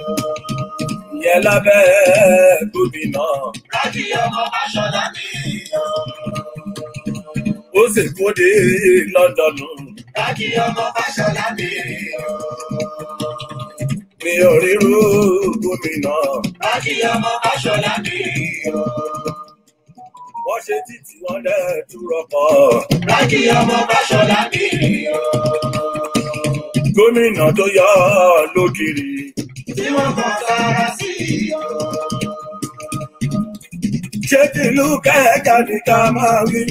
ìyẹn lábẹ́ gómìnà Rájí ọmọ Fáṣọlá mi o. ó sì kóde lọ́dọ̀nù Rájí ọmọ Fáṣọlá mi o. ní orírú gómìnà Rájí ọmọ Fáṣọlá mi o. wọ́n ṣe títí wọn dẹ̀ túrọ̀pọ̀ Rájí ọmọ Fáṣọlá mi o. gómìnà tó yọ lókìrì Tí wọ́n kàn sára sí o. ṣé tìlú kẹ́ẹ̀ka ní ká máa wí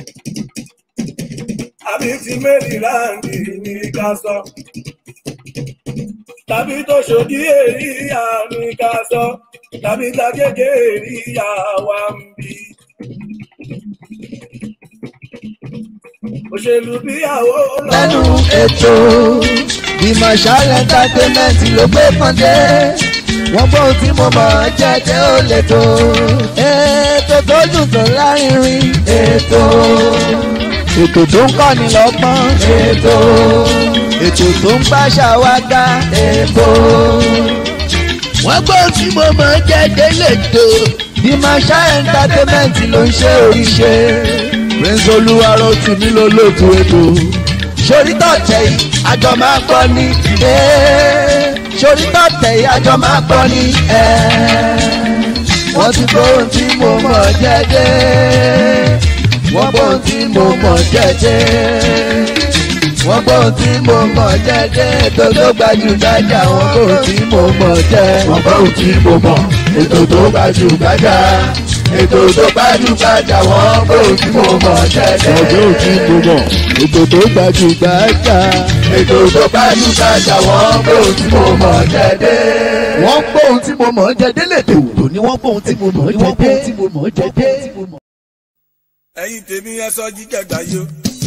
àbí ti mẹ́rìnláǹdì ní ká sọ tàbí tó ṣòdí èríyá ní ká sọ tàbí tàgége èríyá wa ń bí. òṣèlú bíyàwó lẹ́nu ètò Marshal entertainment ló gbé pọ́ndé wọ́n gbọ́ ohun tí mo mọ̀ jẹ́ jẹ́ ó lè tó ètò tó dùn tó lárinrin ètò ètò tó ń kọ́ni lọ́gbọ́n ètò ètò tó ń gbàṣà wá ga ètò wọ́n gbọ́ ohun tí mo mọ̀ jẹ́ jẹ́ lè tó Marshal entertainment ló ń ṣe oríṣẹ́ prince olúwarọ tì mí lólótú ètò sórí tọ̀tẹ̀ yìí àjọ máa gbọ́ ní sórí tọ̀tẹ̀ yìí àjọ máa gbọ́ ní wọ́n ti gbọ́ ohun tí mo mọ̀ jẹ́jẹ́ wọ́n gbọ́ ohun tí mo mọ̀ jẹ́jẹ́ wọ́n gbọ́ ohun tí mo mọ̀ jẹ́jẹ́ ètò tó gbajúgbajà wọ́n gbọ́ ohun tí mo mọ̀ jẹ́ wọ́n gbọ́ ohun tí mo mọ̀ ètò tó gbajúgbajà ètò tó gbajúgbajà wọ́n gbọ́ ohun tí mo mọ̀ jẹ́jẹ́ wọ́n gbọ́ ohun tí mo mọ̀ ètò tó gbajúgbajà ètò tó gbajúgbajà wọ́n gbọ́ ohun tí mo mọ̀ jẹ́jẹ́ wọ́n gbọ́ ohun tí mo mọ̀ jẹ́jẹ́ lètò ní wọ́n gbọ́ ohun tí mo mọ̀ jẹ́jẹ́ ẹ̀yin tèmi ẹ sọ jíjẹ gbàyò.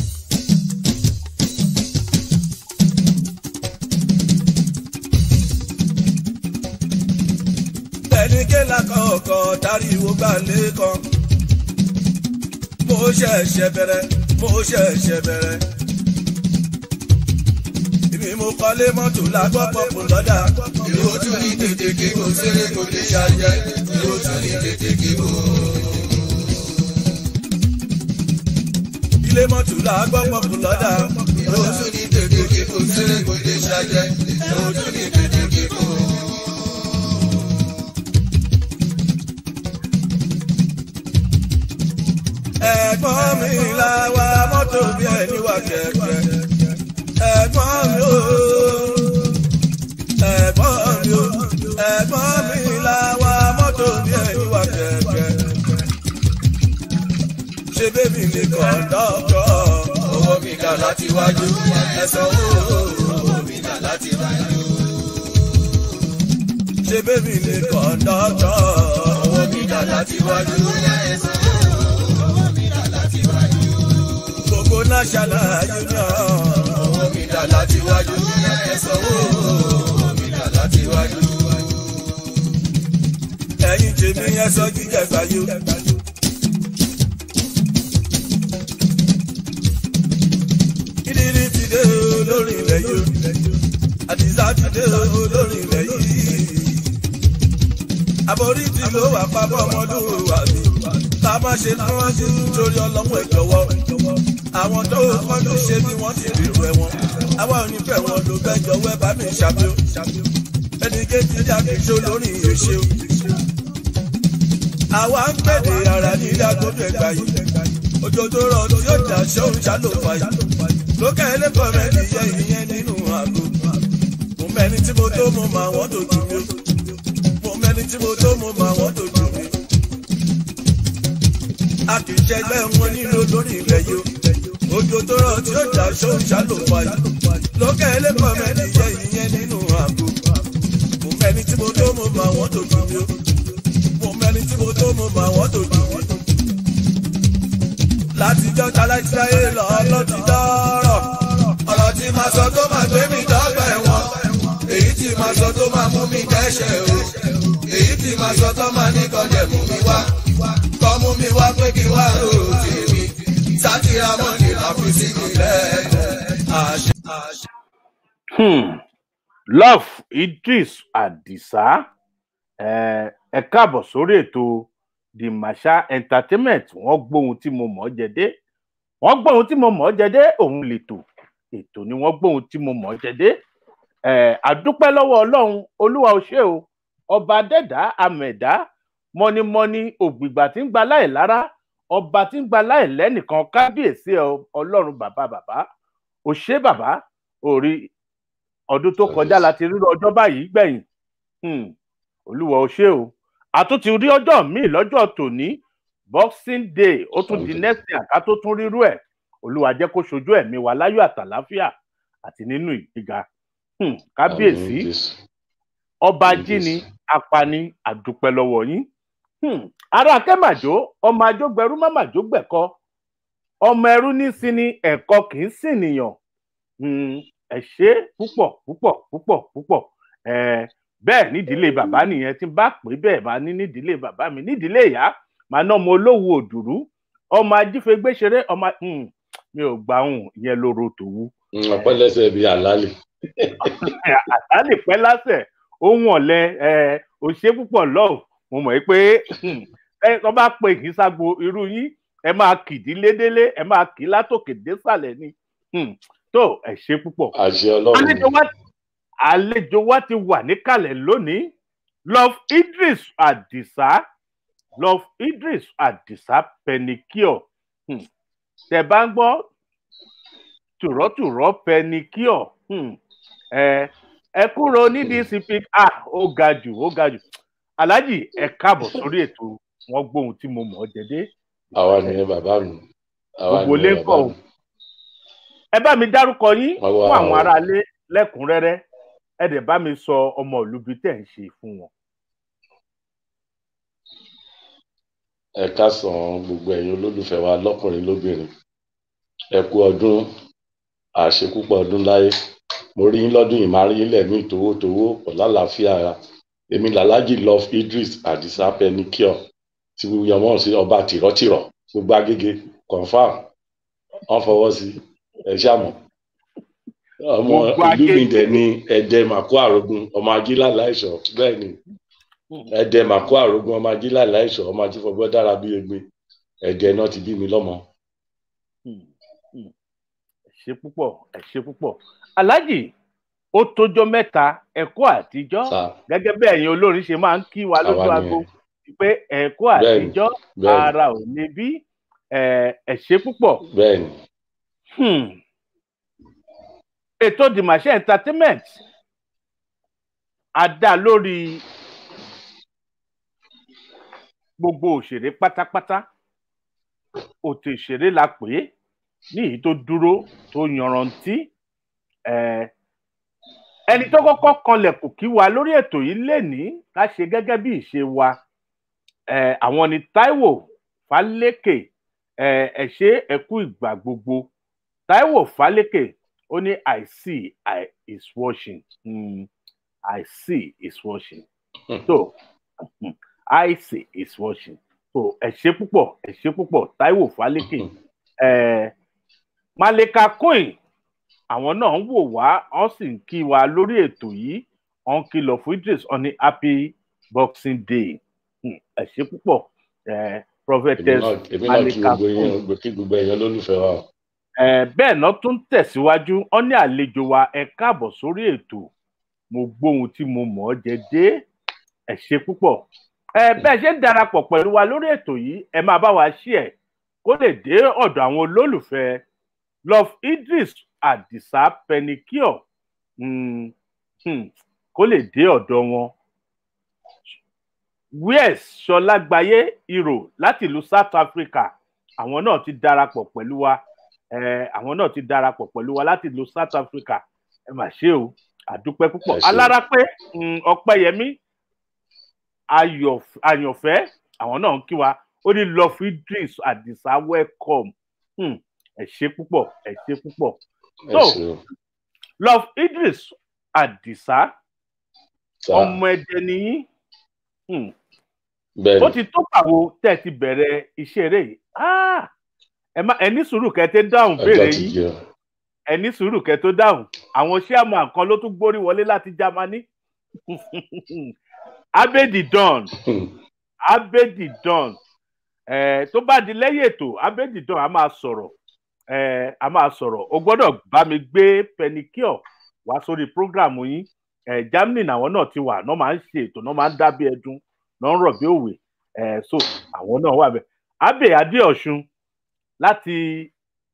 ẹni kéla kọ̀ọ̀kan dáríwó gbà lẹ́kàn. mo ṣẹ̀ṣẹ̀ bẹ̀rẹ̀ mo ṣẹ̀ṣẹ̀ bẹ̀rẹ̀. èmi mo kọ́lé mọ́tò lágbọ́ pọ̀pù lọ́dà. Ìró tún ní tètè kí kò séré kò lè ṣàjẹ́. Ìró tún ní tètè kí kò. ilé mọ́tò lágbọ́ pọ̀pù lọ́dà. Ìró tún ní tètè kí kò séré kò lè ṣàjẹ́. Ìró tún ní tètè kí kò. ẹ̀gbọ́n mi la wa mọ́tò bí ẹni wà kẹ̀kẹ́. ẹ̀gbọ́n mi o ẹ̀gbọ́n mi o ẹ̀gbọ́n mi la wa mọ́tò bí ẹni wà kẹ̀kẹ́. ṣé bébì ni kọ̀ńdọ́tọ̀ Owó mi dà láti wájú. Ẹ̀sán owó mi dà láti wájú. ṣé bébì ni kọ̀ńdọ́tọ̀ Owó mi dà láti wájú. Ẹ̀sán owó mi dà láti wájú. gbogbo national union. Owó mi dà láti wájú. Ẹ̀sán owó mi dà láti wájú. ẹ̀yin tèmi yẹn sọ jíjẹ gbàyò. ìdírí ti dé o lórí ilẹ̀ yìí àdìsá ti dé o lórí ilẹ̀ yìí. àbórí tí ló wà pápọ̀ ọmọdún wà mí. ká má ṣe lọ́wọ́jú torí ọlọ́mọ ẹ̀ jọ̀wọ́. àwọn tó kọ́jú ṣe bí wọ́n ti rí rẹ̀ wọn. àwa ò ní fẹ́ wọn ló fẹ́ jọ̀wọ́ ẹ bá mi ṣàbíò. ẹnì kejì jáde ṣó lórí ìṣe o àwa ń pèdè ara ní ìdágbódò ẹgbà yìí òjò tó rọ tí ó jà ṣóun ṣàlò fàyè lókè ẹlẹ́kọ̀ọ́ rẹ̀ nìyẹn ìyẹn nínú àgbo mo mẹ́ni tí mo tó mo mọ àwọn tó jù mí mo mẹ́ni tí mo tó mo mọ àwọn tó jù mí a kì í ṣẹgbẹ́ wọn nílò lórí ilẹ̀ yìí òjò tó rọ tí ó jà ṣóun ṣàlò fàyè lókè ẹlẹ́kọ̀ọ́ rẹ̀ nìyẹn ìyẹn nínú àgbo mo mẹ́ni tí mo tó mo mọ àwọn tó jù mí mo mẹ́ni tí mo tó mo mọ àwọn tó jù mí. látijọ́ talájíláyé lọ lọ́ti dọ́rọ̀. ọ̀rọ̀ tí máa sọ tó máa gbé mi dọ́gba ẹ̀wọ̀n èyí tí máa sọ tó máa mú mi dẹ́ṣẹ̀ o èyí tí máa sọ tó máa ní kọjẹ̀ mú mi wá kọ́ mú mi wá pé kí wá rò tèmi sátìrà mọ́ni láfi sí mi lẹ́yìn àṣẹ. Hmm. love idris adisa ẹ ẹ káàbọ̀ sórí ètò the masha entertainment wọ́n gbóhun tí mo mọ̀ ọ́ jẹ dé wọ́n gbóhun tí mo mọ̀ ọ́ jẹ dé òun lètò ètò ni wọ́n gbóhun tí mo mọ̀ ọ́ jẹ dé ẹ àdúpẹ́ lọ́wọ́ ọlọ́run olúwa ò ṣe o ọba dẹ́dá amẹ̀dá mọ́nímọ́ní ògbìgbà tí ń gba láì lára ọba tí ń gba láì lẹ́nìkan kábíyèsí ọ- ọlọ́run bàbá bàbá ò ṣe bàbá orí ọdún tó kọjá láti rírọ ọjọ́ báyìí gbẹ̀yìn Hmm, olúwa ò ṣe o àtúntì rí ọjọ́ míì lọ́jọ́ tòní boxing day ó tún di next year ká tó tún rírú ẹ̀ olúwa jẹ́ kó ṣojú ẹ̀mí wa láyọ̀ àtàláfíà àti nínú ìgbéga Hmm, kábíyèsí Àmín, Jésù. ọba Àmín, jíni Jésù. apani àdúpẹ́ lọ́wọ́ yín Hmm, ará akẹ́màjò ọmọ ajógbẹrú mámàjó gbẹ̀kọ ọmọ ẹrú ní sinmi ẹ̀kọ́ kì í sìn nìyàn Hmm, ẹ ṣe púpọ̀ púpọ̀ púpọ̀ púpọ̀ Eh, bẹ́ẹ̀ nídìílé bàbá nìyẹn tí n bá pè é bẹ́ẹ̀ máa ní nídìílé bàbá mi nídìílé ìyá màá ná ọmọ olówó òdùrú ọmọ ajífẹgbẹṣeré ọmọ Hmm, mi ò gbà hùn ìyẹn lóró tòwú Mm, ọpẹ́ lẹ́sẹ̀ bíi àlálì. àtàlè pẹ́ lásẹ̀ ohun ọ̀lẹ òṣè púpọ̀ lọ́ọ̀ mo mọ̀ pé ẹ tó bá pe kì í ságbo irú yín ẹ máa kìdílé délé ẹ máa kì í látòkè désàlẹ̀ ni Hmm, tó ẹ ṣe púpọ̀. àṣẹ ọlọ́run àlejò wa àlejò wa ti wà níkàlẹ̀ lónìí love idris adisa love idris adisa penicure Hmm, tẹ bá ń gbọ́ tùrọ̀tùrọ̀ penicure Hmm, ẹ ẹ kúrò nídìí cp ah ó ga jù ó ga jù alhaji ẹ káàbọ̀ sórí ètò wọn gbóhun tí mo mọ̀ ọ́ jẹ́dé àwa nìyẹn bàbá mi. àwa gbogbo ilé nìyẹn ń kọ́ bàbá o mi. ẹ bá mi dárúkọ yín Wá wá fún àwọn o. aráalé lẹ́kùnrẹ́rẹ́ ẹ dẹ̀ bá mi sọ ọmọ ìlú bíi tẹ̀ ń ṣe fún wọn. ẹ káàsán gbogbo ẹ̀yin olólùfẹ́ wa lọ́kùnrin lóbìnrin ẹ kú ọdún àṣekúpọ̀ ọdún láyé mo rí yín lọ́dún yìí máa rí yín lẹ́mí tòwótòwó ọ̀làlàáfíà ara èmi làlájì love idris adisa penicure tí yọmọ sí ọba tìrọ̀tìrọ̀ gbogbo agége confam wọn fọwọ́ sí ẹ ṣàmọ̀ ọmọ Gbogbo ìlú mi Agége. dẹ̀ ní ẹ̀dẹ màkó àrògùn ọmọ ajílà láìsọ̀ bẹ́ẹ̀ ni ẹ̀dẹ màkó àrògùn ọmọ ajílà láìsọ̀ ọmọ ajífọgbọ́ dára bí egbin ẹ̀dẹ náà ti bí mi lọ́mọ. Hmm, hmm. ẹ ṣe púpọ̀ ẹ ṣe púpọ̀ alhaji ó tójọ́ mẹ́ta ẹ̀kọ́ àtijọ́ Sá gẹ́gẹ́ bí ẹ̀yin olórin ṣe máa ń kí wa lójú Àwa aago nìyẹn. pé ẹ̀kọ́ Bẹ́ẹ̀ni, àtijọ́ bẹ́ẹ̀ni. ara ò lè bí ẹ ẹ ṣe púpọ̀ bẹ́ẹ̀ ni Hmm. ètò dimashe entertainment a dá lórí gbogbo òṣèré pátápátá òtò ìṣeré la pè é ní èyí tó dúró tó yanrantí Eh, ẹni tó kọ́kọ́ kanlẹ̀kùn kí wa lórí ètò yìí lénìí ká ṣe gẹ́gẹ́ bí ìṣe wa Eh, àwọn ni Táíwò Fálékè Eh, ẹ ṣé ẹ kú ìgbà gbogbo Táíwò Fálékè ó ní I see I is watching Hmm, I see is watching so hmm, I see is watching so ẹ ṣé púpọ̀ ẹ ṣé púpọ̀ Táíwò Fálékè Eh, Malika Queen àwọn náà ń wò wá wọn sì ń kí wa lórí ètò yìí wọn ń kìlọ̀ fún Idris wọn ní happy boxing day Hmm, ẹ ṣé púpọ̀ Eh, èmi prophetess náà èmi náà kí Malika gbogbo Queen yín kí gbogbo ẹ̀yin olólùfẹ́ wa o. Eh, bẹ́ẹ̀ náà tún tẹ̀síwájú wọn ní àlejò wa ẹ káàbọ̀ sórí ètò mo gbóhun tí mo mọ̀ ọ́ jẹ dé ẹ ṣé púpọ̀ ẹ bẹ́ẹ̀ ṣe ń darapọ̀ pẹ̀lú wa lórí ètò yìí ẹ máa bá wa ṣí ẹ̀ kó lè dé ọ̀dọ̀ àwọn olólùfẹ́ love idris adisa penicure mm, hmm, kó lè dé ọ̀dọ̀ wọn wes sọlágbáyé hero láti ìlú south africa àwọn náà ti darapọ̀ pẹ̀lú wa eh, àwọn náà ti darapọ̀ pẹ̀lú wa láti ìlú south africa ẹ mà ṣe o àdúpẹ́ púpọ̀ Ẹ ṣé. alárápé mm, ọpẹ́yẹmí ayọ̀- àyànfẹ́ àwọn náà ń kí wa ó ní love idris adisa welcome Hmm, ẹ ṣé púpọ̀ ẹ ṣé púpọ̀ ẹ So, ṣe o. love idris adisa Sá ọmọ ẹdẹ nìyí Hmm, bẹ́ẹ̀ ó ni ti tó pàwo tẹ́ ẹ ti bẹ̀rẹ̀ iṣẹ́ eré yìí Ah, ẹ má ẹ ní sùúrù kẹ́ ẹ tẹ́ dáhùn béèrè ọjọ́ ti yín jẹ́ o. ẹ ní sùúrù kẹ́ tó dáhùn àwọn chairman kan ló tún gbórí wọlé láti Jámánì abedi don abedi don ẹ tó bá di lẹ́yìn ètò abedi don a máa sọ̀rọ̀ ẹ a máa sọ̀rọ̀ o gbọ́dọ̀ bá mi gbé penicure wá sórí program yín ẹ Germany làwọn náà ti wà náà máa ń ṣe ètò náà máa ń dábí ẹdun náà ń rọ̀ bí òwe ẹ so àwọn náà wà bẹ́ẹ̀ abe adéọ̀sùn láti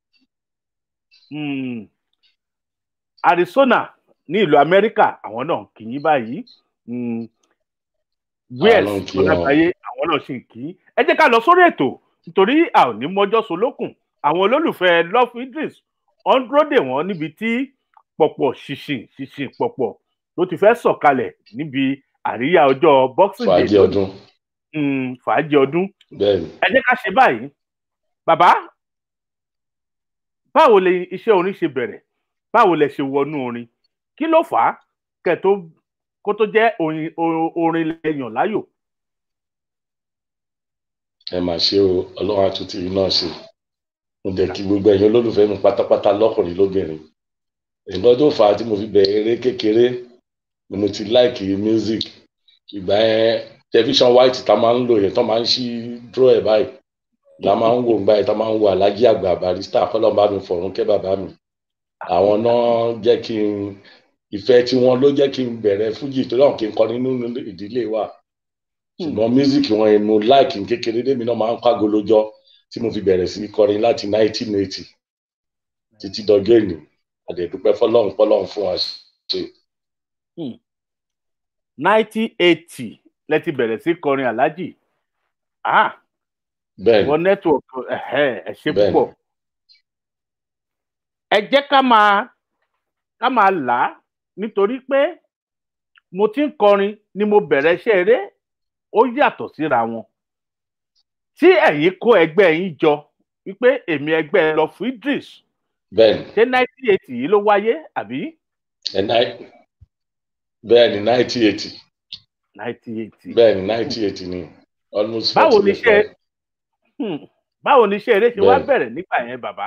mm, Arizona ní ìlú Amẹ́ríkà àwọn náà kì í báyìí mm, Wales náà kí wọn. ọlábàáyé àwọn náà sì kì í ẹ jẹ́ ká lọ sórí ètò nítorí a ò ní mọjọ́ solókùn àwọn olólùfẹ́ Love Idris wọ́n ń dúró dè wọ́n níbi tí pọ̀pọ̀ ṣìṣìn ṣìṣìn pọ̀pọ̀ ló ti fẹ́ sọ̀kalẹ̀ níbi àríyá ọjọ́ Boxing Day fàájì ọdún mm, fàájì ọdún bẹ́ẹ̀ ni ẹ jẹ́ ká ṣe báyìí bàbá báwo lè iṣẹ́ orin ṣe bẹ̀rẹ̀ báwo lẹ ṣe wọnú orin kí ló fà á kẹ́ tó kó tó jẹ́ orin o- orin lẹ́yìn láyò. ẹ mà ṣe o ọlọ́run àtúntì yìí náà ṣe mo dẹ̀ kí gbogbo ẹ̀yin olólùfẹ́ mi pátápátá lọ́kùnrin lóbìnrin nǹkan tó fà á tí mo fi bẹ̀rẹ̀ eré kékeré ni mo ti láìkì music ìgbà yẹn tẹlifíṣàn white tá máa ń lò yẹn tó máa ń ṣí draw ẹ̀ báyìí la máa ń wò ń báyìí tá máa ń wo alájí àgbà barista kọ́lọ́ bá mi fọ̀rún kẹ́ bàbá mi àwọn náà jẹ́ kí n ìfẹ́ tí wọ́n ló jẹ́ kí n bẹ̀rẹ̀ fújì tó náà kí n kọrin nínú ìdílé wa ṣùgbọ́n music wọn yẹn mo like n kékeré débi náà máa ń kágo lójọ́ tí mo fi bẹ̀rẹ̀ sí í kọrin láti 1980 títí dọjọ́ èní àdẹ̀dúpẹ́ fọlọ́run fọlọ́run fún wa ṣe. nineteen eighty lẹ ti bẹ̀rẹ̀ sí kọrin aláàjì ah bẹ́ẹ̀ wọ ni network ẹ̀hẹ́, ẹ ṣe Bẹ́ẹ̀ni. púpọ̀ ẹ jẹ́ ká máa ká máa là á nítorí pé mo ti ń kọrin ni mo bẹ̀rẹ̀ iṣẹ́ eré ó yàtọ̀ síra wọn tí ẹ̀yin kó ẹgbẹ́ yín jọ wípé èmi ẹgbẹ́ lọ fún Idris bẹ́ẹ̀ ni ṣé nineteen eighty yìí ló wáyé àbí ẹ náì- bẹ́ẹ̀ ni 1980 nineteen eighty bẹ́ẹ̀ ni 1980 ni almost Báwo 40 ni years iṣẹ́- now. Hmm. báwo ni iṣẹ́ eré ṣe wá Bẹ́ẹ̀ni. bẹ̀rẹ̀ nígbà yẹn bàbá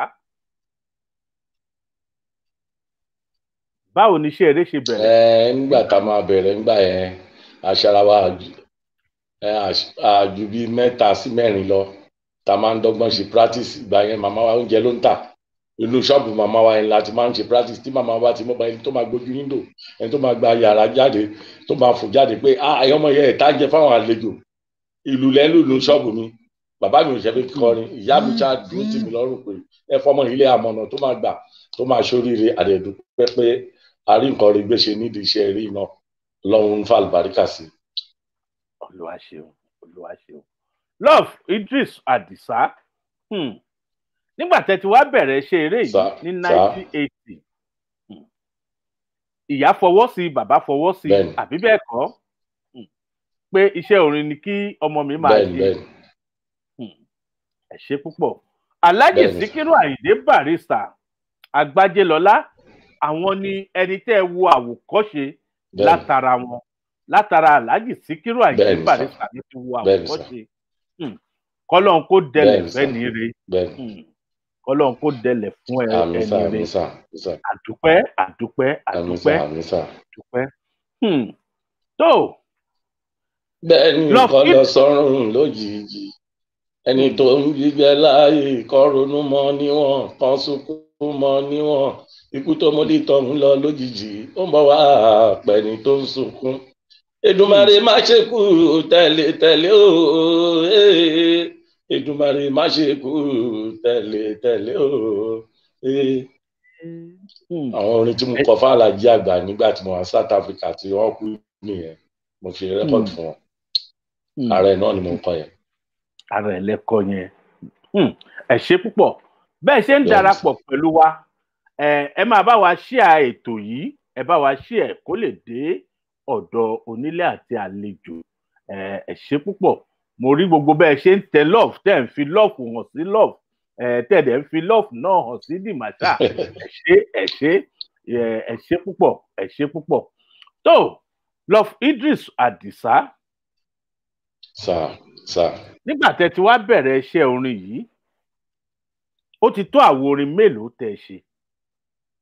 báwo ni iṣẹ́ eré ṣe bẹ̀rẹ̀ ẹ nígbà tá a máa bẹ̀rẹ̀ nígbà yẹn aṣarawa ẹ àṣ- àjù bíi mẹ́ta sí mẹ́rin lọ tá a máa ń dọ́gbọ́n ṣe practice ìgbà yẹn màmá wa oúnjẹ ló ń tà inú ṣọ́ọ̀bù màmá wa yẹn láti máa ń ṣe practice tí màmá wa ti mọ́ bá ẹni tó máa gbójú níndò ẹni tó máa gba yàrá jáde tó máa fò jáde pé ah ẹ̀yọ́ ọmọ yẹn ìta jẹ fáwọn àlejò ìlú lẹ́nu ìlú ṣọ́ọ̀bù mi bàbá mi ò ṣe fi kọrin ìyá mi ṣáà dúró tì mí lọ́rùn pé ẹ fọmọ ilé àmọ̀nà tó máa gbà tó máa ṣoríire àdẹ̀dúpẹ́ pé a rí nǹkan rí gbé ṣe nídìí iṣẹ́ eré náà lọ́run ń fa àlùbáríkà sí. olúwa ṣeun olúwa ṣeun love Idris Adisa hmm. nígbà tẹ́ ti wá bẹ̀rẹ̀ iṣẹ́ eré yìí Sà- ní sà. nineteen eighty ìyá fọwọ́ sí bàbá fọwọ́ sí Bẹ́ẹ̀ni. àbí bẹ́ẹ̀ kọ́ Hmm. pé iṣẹ́ orin ni kí ọmọ mi máa bẹ́ẹ̀ni ṣe bẹ́ẹ̀ni ẹ ṣe púpọ̀ alhaji Bẹ́ẹ̀ni. sikiru ayinde barrister agbájélọlá àwọn ni ẹni tẹ́ ẹ wo àwòkọ́ṣe bẹ́ẹ̀ni látara wọn látara alhaji sikiru ayinde Bẹ́ẹ̀ni, sà. barrister ló ti wo Bẹ́ẹ̀ni, sà. àwòkọ́ṣe Hmm. kọ́lọ́n kó dẹlẹ̀ Bẹ́ẹ̀ni, sà. fẹ́ni re bẹ́ẹ̀ni Hmm. kọ́lọ́n kó dẹlẹ̀ fún ẹ àmísà ẹni re àmísà àmísà àdúpẹ́ àdúpẹ́ àmísà àdúpẹ́ àmísà. àdúpẹ́ Hmm. tó bẹ́ẹ̀ni Lọ nǹkan kí- lọ sọ́run lójijì ẹni tó ń gbígbẹ láàyè kọ́ ronú mọ́ níwọ̀n kan sunkún mọ́ níwọ̀n ikú tó mú dìtọ̀ ń lọ lójijì ó ń bọ̀ wá pẹ̀ni tó ń sunkún. Èdùmàrè má ṣe kú tẹ̀lé tẹ̀lé o ee. Èdùmàrè má ṣe kú tẹ̀lé tẹ̀lé o ee. Hmm. àwọn orin tí mo kọ fún Àlàjí àgbà nígbà tí mo wà South Africa tí wọ́n kú nìyẹn mo fi rẹ́kọ̀dì fún wọn Hmm. ara ẹ̀ náà ni mo ń kọ yẹn. ara ẹ lẹkọ yẹn Hmm, ẹ ṣe púpọ̀ bẹ́ẹ̀ ṣe ń Bẹ́ẹ̀ni darapọ̀ pẹ̀lú wa ẹ ẹ máa bá wa ṣíà ètò yìí ẹ bá wa ṣíà kó lè dé ọ̀dọ̀ onílé àti àlejò ẹ ẹ ṣe púpọ̀ mo rí gbogbo bẹ́ẹ̀ ṣe ń tẹ love tẹ́ ń fi love hàn sí love ẹ tẹ́ dẹ̀ ń fi love náà hàn sí dìmàṣà ẹ ṣe ẹ ṣe ẹ ẹ ṣe púpọ̀ ẹ ṣe púpọ̀ tó love Idris Adisa sà sà nígbà tẹ́ ti wá bẹ̀rẹ̀ iṣẹ́ orin yìí ó ti tó àwo orin mélòó tẹ́ ẹ ṣe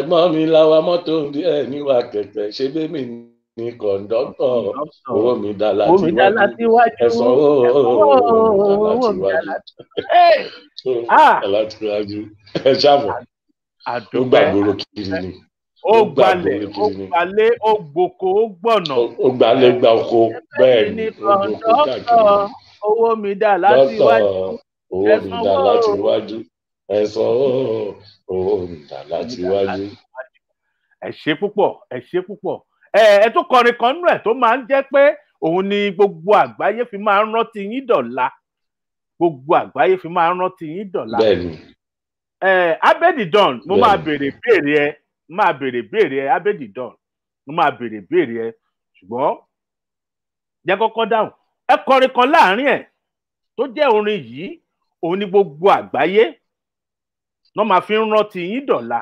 ẹ̀gbọ́n mi láwa mọ́tò bí ẹ̀ níwà kẹ̀kẹ́ ṣe bẹ́ẹ̀ mi ní kọ̀ǹdọ́tọ̀ owó mi dá láti omi dá láti wájú ẹ̀sán owó owó mi dá láti Ah! láti wájú ẹ ṣàbọ̀ ó àdúpẹ́ gbàgbóró kiri ni ó ó gbalẹ̀ gbàgbóró ó kiri ni gbalẹ̀ ó gboko ó gbọ̀nà Ó- ó gbalẹ̀ gba oko bẹ́ẹ̀ ni ní ó gboko káàkiri kọ̀ǹdọ́tọ̀ owó mi dá láti dọ́tọ̀ wájú owó mi dá ẹ̀sán láti owó. wájú ẹ̀sán owó mi dá láti wájú. ẹ ṣe púpọ̀ ẹ ṣe púpọ̀ ẹ ẹ tún kọrin kan nú ẹ tó máa ń jẹ́ pé òun ni gbogbo àgbáyé fi máa ń rántí yín dọ̀la gbogbo àgbáyé fi máa ń rántí yín dọ̀la bẹ́ẹ̀ ni ẹ abedidon mo Bẹ́ẹ̀ni. máa béèrè béèrè ẹ máa béèrè béèrè ẹ abedidon mo máa béèrè béèrè ẹ ṣùgbọ́n jẹ́ kọ́kọ́ dáhùn ẹ kọrin kan láàrin ẹ tó jẹ́ orin yìí òun ni gbogbo àgbáyé náà máa fi ń rántí yín dọ̀la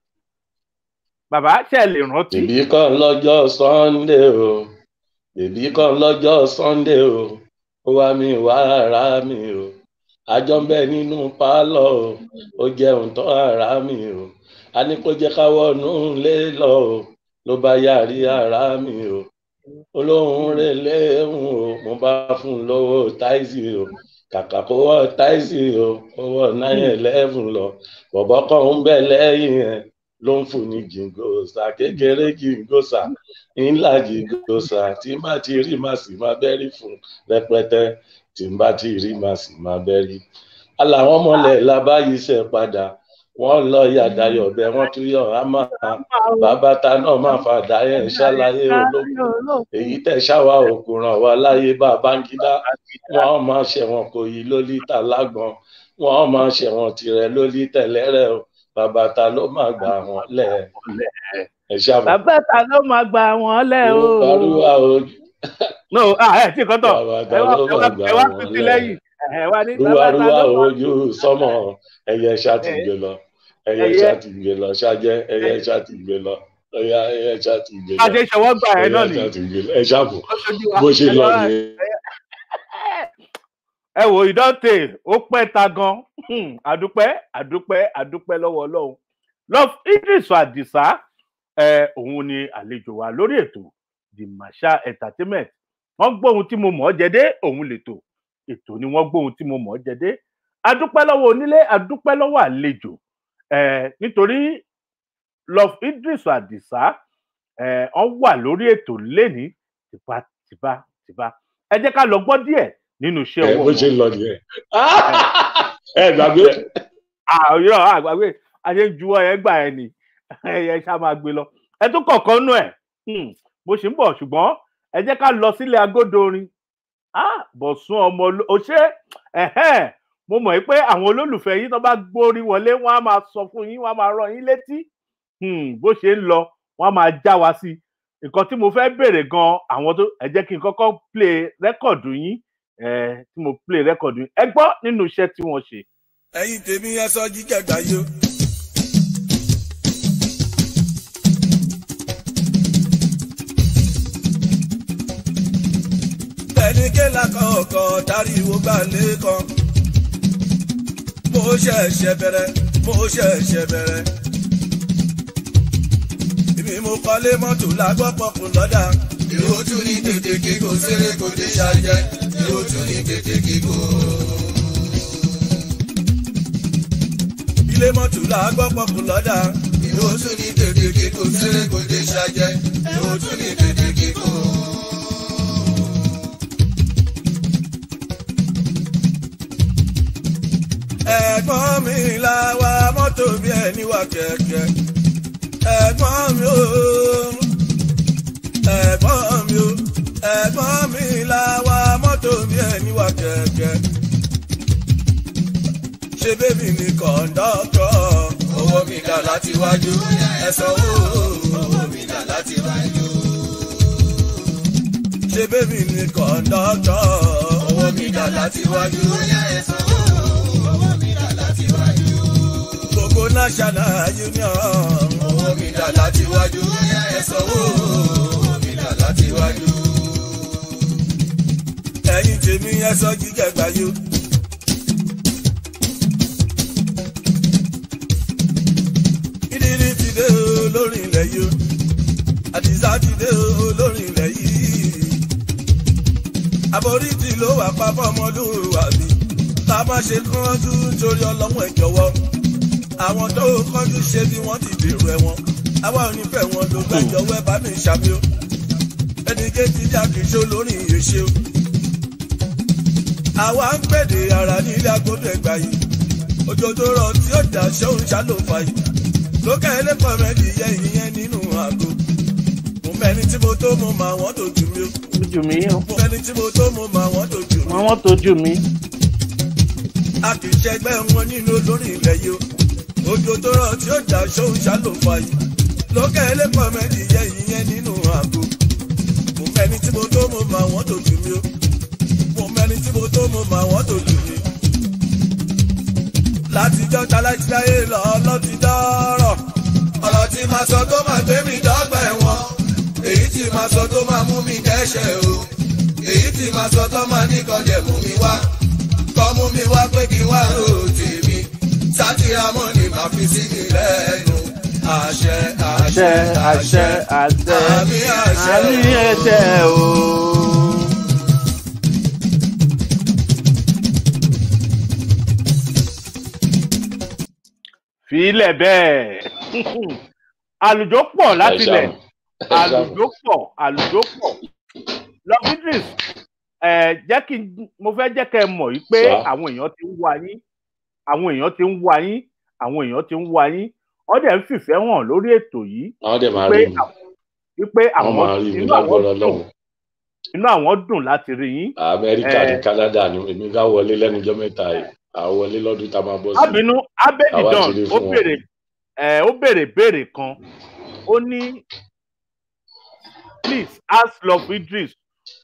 bàbá ṣe lè rántí. bèbí kan lọ́jọ́ sunday o bèbí kan lọ́jọ́ sunday o ó wá mi wá ara mi o àjọ ń bẹ nínú pálọ̀ o ó jẹun tán ara mi o a ní kó jẹ́ ká wọnú lé lọ o ló bá yàrí ara mi o olóhùn rẹ̀ léhùn o mo bá fún un lówó táìsì o kàkà kó wọ táìsì o ó wọ náírà eleven lọ bọ̀bọ̀ kan ń bẹ lẹ́yìn ẹ̀ ló ń fún ní jìngòsà kékeré jìngòsà ńlá jìngòsà tí n bá ti rí màá sì máa bẹ́rí fún rẹpẹtẹ tí n bá ti rí màá sì máa bẹ́rí. aláwọn mọ̀lẹ́ labáyé ṣe padà wọ́n lọ yàdáyọ̀ bẹ́ẹ̀ wọ́n tún yọ̀ á máa bàbá ta náà máa fàdá yẹn ṣàlàyé ológun èyí tẹ̀ ṣáwa òkú ràn wá láyé bá báńkídá wọ́n máa ṣẹ̀wọ̀n kò yí lólítà lágbọ̀n wọ́n máa ṣẹ̀wọ̀n tirẹ̀ lólítà lẹ́rẹ̀ o bàbá ta ló máa gbà wọ́n lẹ̀ ẹ̀ ṣàbọ̀. bàbá ta ló máa gbà wọ́n lẹ̀ o. Olùkọ́rùwà ojú no ah ẹ tí kọ́tọ̀ bàbá ẹ ta wá ló ẹ wá máa gbà ẹ wá wọ́n pín sí lẹ̀. lẹ́yìn ẹ wá ní bàbá ta Rúwarúwà ló máa ojú sọ́mọ̀ ẹyẹ ṣàtìgbé lọ ẹyẹ Ẹyẹ. ṣàtìgbé lọ ṣájẹ́ ẹyẹ ṣàtìgbé lọ ẹyẹ ẹyẹ ṣàtìgbé bá a lọ ṣe ṣọwọ́ gbà ẹ náà ẹyẹ nìyí. ṣàtìgbé lọ ẹ ṣàbọ̀ Ó ṣojú wa. bó ṣe Ẹ lọ wá- nìyẹn. ẹ wò ìdọ́tè ó pẹ́ ta gan Hmm, àdúpẹ́ àdúpẹ́ àdúpẹ́ lọ́wọ́ ọlọ́run love idris adisa ẹ òun ni àlejò wa lórí ètò the masha entertainment wọ́n gbóhun tí mo mọ̀ ọ́ jẹ́dé òun lètò ètò ni wọ́n gbóhun tí mo mọ̀ ọ́ jẹ́dé àdúpẹ́ lọ́wọ́ onílé àdúpẹ́ lọ́wọ́ àlejò ẹ nítorí love idris adisa ẹ wọ́n wà lórí ètò lẹ́ni tìpátìpá tìpá ẹ jẹ́ ká lọ gbọ́ díẹ̀ nínú iṣẹ́ ẹ ọwọ́ bó ṣe wọn. lọ nìyẹn. ẹ gbàgbé àyọ àgbàgbé ayé ń juwọ́ ẹ gbà ẹ nì ẹ ṣá máa gbé lọ ẹ tún kọ̀ọ̀kan nú ẹ̀ mo ṣì ń bọ̀ ṣùgbọ́n ẹ jẹ́ ká lọ sílé agodo orin Ah, bọ̀sùn ọmọ oló- o ṣé ẹ̀hẹ́n, mo mọ̀ pé àwọn olólùfẹ́ yín tó bá gbórí wọlé wọ́n á máa sọ fún yín wọ́n á máa rán yín létí Hmm, bó ṣe ń lọ wọ́n á máa já wa sí i nǹkan tí mo fẹ́ béèrè gan àwọn tó ẹ jẹ́ kí n kọ́kọ́ play rẹ́kọ̀dù yín eh, tí mo play rẹ́kọ̀dù yín ẹ gbọ́ nínú iṣẹ́ tí wọ́n ṣe. ẹ̀yin tèmi ẹ sọ jíjẹ gbàyò kéla kọ̀ọ̀kan dáríwó gbà lẹ́kàn. mo ṣẹ̀ṣẹ̀ bẹ̀rẹ̀ mo ṣẹ̀ṣẹ̀ bẹ̀rẹ̀. èmi mo kọ́lé mọ́tò lágbọ́ pọ̀kùn lọ́dà. èrò tún ní tètè kíkó séré kò dé ṣàjẹ́ èrò tún ní tètè kíkó. ilé mọ́tò lágbọ́ pọ̀kùn lọ́dà. èrò tún ní tètè kíkó séré kò dé ṣàjẹ́ èrò tún ní tètè kíkó. ẹ̀gbọ́n mi la wa mọ́tò bí ẹni wà kẹ̀kẹ́. ẹ̀gbọ́n mi o ẹ̀gbọ́n mi o ẹ̀gbọ́n mi la wa mọ́tò bí ẹni wà kẹ̀kẹ́. ṣé bébì ni kọ̀ńdọ́tọ̀ owó mi dà láti wájú ẹ sanwó owó mi dà láti wájú. ṣé bébì ni kọ̀ńdọ́tọ̀ owó mi dà láti wájú ẹ sanwó owó mi dà láti wájú. gbogbo national union. owó mi dà láti wájú ẹ sanwó owó mi dà láti wájú. ẹ̀yin tèmi ẹ sọ jíjẹ gbàyò. ìdílé ti dé o lórí ilẹ̀ yìí o àdìsá ti dé o lórí ilẹ̀ yìí. àforítì ló wà pa fọmọlúwàbí tá a má ṣe kánjú nítorí ọlọ́wọ́n ẹ̀ jọ̀wọ́. àwọn tó kánjú ṣe bí wọ́n ti dèrò ẹ̀wọ̀n àwa ò ní fẹ́ wọn ló gbẹ́jọ́ wẹ́ bá mi ṣàmì o ẹnì kejì jà kìí ṣó lórí ìyèṣe o àwa ń pèdè ara nílé agodo ẹgbà yìí òjò tó rọ tí ó dà ṣóun ṣàlòfà yìí lókè ẹlẹ́pọ̀ mẹ́jì yẹ ìyẹn nínú àgọ́ mo mẹ́ni tí mo tó mo mà wọ́n tó jù mí o ojú mi mo mẹ́ni tí mo tó mo mà wọ́n tó jù mí wọn wọn tójú mi. a kì í ṣẹgbẹ́ wọn nínú lórí ilẹ̀ yìí o òjò tó rọ tí ó dà ṣóun ṣàlòfà yìí lókè ẹlẹ́pọ̀ mẹ́jì yẹ ìyẹn nínú àgọ́ mo mẹ́ni tí mo tó mo mà wọ́n tó jù mí o mo mẹ́ni tí mo tó mo mà wọ́n tó jù mí látijọ́ talájíláyé lọ lọ́ti dọ́rọ̀. ọ̀rọ̀ tí máa sọ tó máa gbé mi dọ́gba ẹ̀wọ̀n èyí tí máa sọ tó máa mú mi dẹ́ṣẹ̀ o èyí tí máa sọ tó máa ní kọjẹ̀ mú mi wá kọ́ mú mi wá pé kí wá rò tèmi sátìrámọ́ ni màá fi sí mi lẹ́nu àṣẹ àṣẹ àṣẹ àṣẹ àṣẹ àmì àṣẹ àmì ẹsẹ o. fílẹ̀ bẹ́ẹ̀ àlùjọ pọ̀ láti lẹ̀ àlùjọ pọ̀ àlùjọ pọ̀ lọ́fíìdris ẹ̀ jẹ́ kí n mo fẹ́ jẹ́ kẹ́ ẹ mọ̀ yìí pé Sir. àwọn èèyàn ti ń wá yín àwọn èèyàn ti ń wá yín àwọn èèyàn ti ń wá yín wọ́n dẹ̀ ń fìfẹ́ hàn lórí ètò yìí àwọn dẹ̀ máa pé rí mi wípé wọ́n àwọn máa rí mi inú àwọn lágbára dùn ọlọ́run inú àwọn dùn láti rí yín amẹ́ríkà Eh. ní canada ni èmi ká wọlé lẹ́nujọ́ mẹ́ta yìí àwọn wọlé lọ́dún tá a máa bọ́ sí abinu abedidan Àwa ti rí ó fún wọn. béèrè ẹ ó béèrè béèrè kan ó ní please ask love idris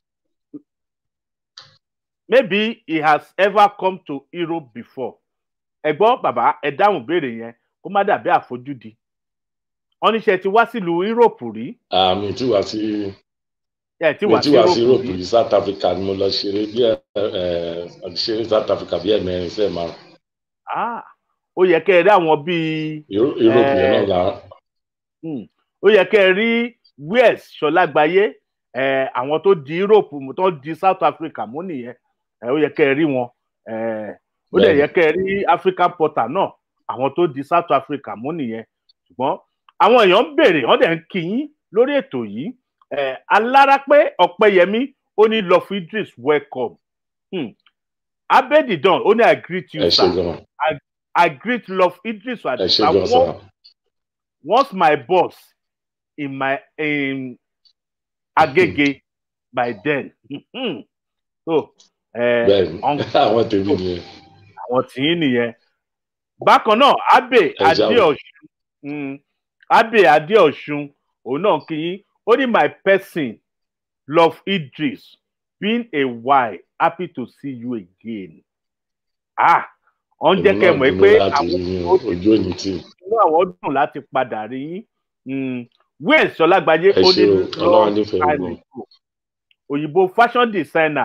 maybe he has ever come to europe before ẹ gbọ́ bàbá ẹ dáhùn béèrè yẹn kó má dàbí àfojúdi wọ́n níṣẹ́ ti wá sílùú europe rí àmì tí wàá sí ẹ ti mi wá tí sí wàá sí europe europe rí yìí south africa ni mo lọ ṣeré bí ẹ ẹ ṣeré south africa bí ẹ̀mẹrin sí ẹ̀ márùn ah ó yẹ kẹ́ ẹ rí àwọn bíi Euro- europe yẹn náà Eh. là Hmm. ó yẹ kẹ́ ẹ rí wes ṣọlágbáyé ẹ àwọn tó di europe mú tó di south africa mú nìyẹn ẹ ó yẹ kẹ́ ẹ rí wọn ẹ ó dẹ̀ Bẹ́ẹ̀ni. yẹ kẹ́ ẹ rí african porter náà àwọn tó di south africa mú nìyẹn ṣùgbọ́n àwọn èèyàn ń béèrè wọ́n dẹ̀ ń kí yín lórí ètò yìí ẹ alárápẹ́ ọ̀pẹ́yẹmí ó ní love idris welcome hmm. abedidan ó ní i greet you ẹ ṣe sir gan i greet love idris ẹ ṣe adisa gan sir once my boss in my in agege by then Mhm. so ẹ bẹ́ẹ̀ni ọ̀n- àwọn tèmi nìyẹn àwọn tí ń nìyẹn bákan náà abe Ẹ jáwọ́. adeosun mm, abe adeosun òun náà kí yín ó ní my person love idris been a while happy to see you again ah ọ̀n jẹ́ èmi kẹ́ náà mọ̀ dúró pé láti àwọn rí yín tó ti ojú òní tì inú àwọn dùn láti padà rí yín Mm, wales ọlágbájé Ẹ ó ṣé ní o, Ọlọ́run nífẹ̀ẹ́ time gbogbo. ago. òyìnbó fashion designer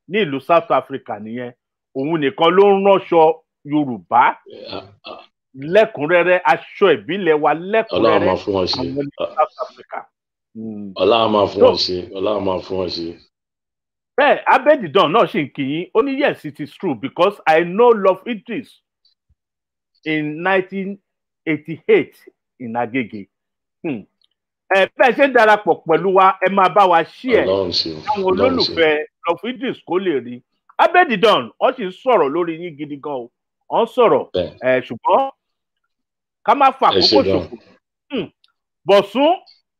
ní ìlú south africa nìyẹn òun nìkan ló ń ránṣọ yorùbá lẹ́kùnrẹ́rẹ́ aṣọ ìbílẹ̀ wa ọlọ́run lẹ́kùnrẹ́rẹ́ máa fún wọn ṣe àwọn ní south africa. Mm. ọlọ́run máa fún No. wọn ṣe ọlọ́run máa fún wọn ṣe. bẹ́ẹ̀ abedidan náà ṣì ń kí yín ó ní yes it is true because i know love idris in nineteen eighty eight in agege Hmm. ẹ bẹ́ẹ̀ ṣe ń darapọ̀ pẹ̀lú wa ẹ máa bá wa ṣí ẹ̀ ọlọ́run ṣe káwọn ọlọ́run ṣe olólùfẹ́ love idris kó lè rí abedidan wọ́n sì ń sọ̀rọ̀ lórí yín gidi gan o wọ́n ń sọ̀rọ̀ bẹ́ẹ̀ ẹ ṣùgbọ́n ká má fa ẹ ṣe àkókò gan ṣòfò Hmm. bọ̀sún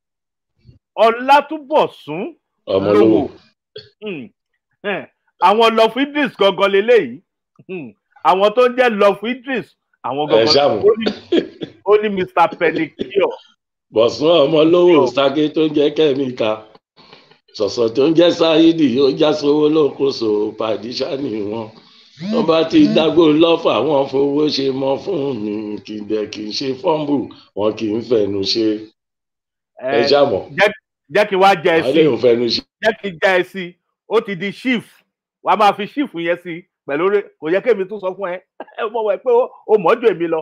ọlátúbọ̀sún ọmọ lówó. olówó Hmm. Eh, àwọn love idris gangan leléyìí Hmm. àwọn tó ń jẹ́ love idris àwọn ẹ gangan ṣàmù ó ní ó ní mr pedicure bọ̀sùn ọmọ olówó sáké tó ń jẹ́ kẹ́míkà sọ̀sọ̀ tó ń jẹ́ sáyídì ó já sówó lókoṣò pàdíṣà ni wọn wọn bá ti dágbó lọ́fà wọn fowó ṣe mọ́ fún mi kìdẹ̀ kì í ṣe fọ́ǹbù wọn kì í fẹnu ṣe ẹ Eh, ṣàmọ̀ jẹ́ kí n wá jẹ ẹ àwọn sí lè ń fẹnu ṣe jẹ́ kí n já ẹ sí ó ti di chief wàá máa fi chief yẹn sí pẹ̀lú orí kò yẹ kémi tún sọ fún ẹ ẹ mọ̀ wẹ̀ pé ó- ó mọ̀ ju èmi lọ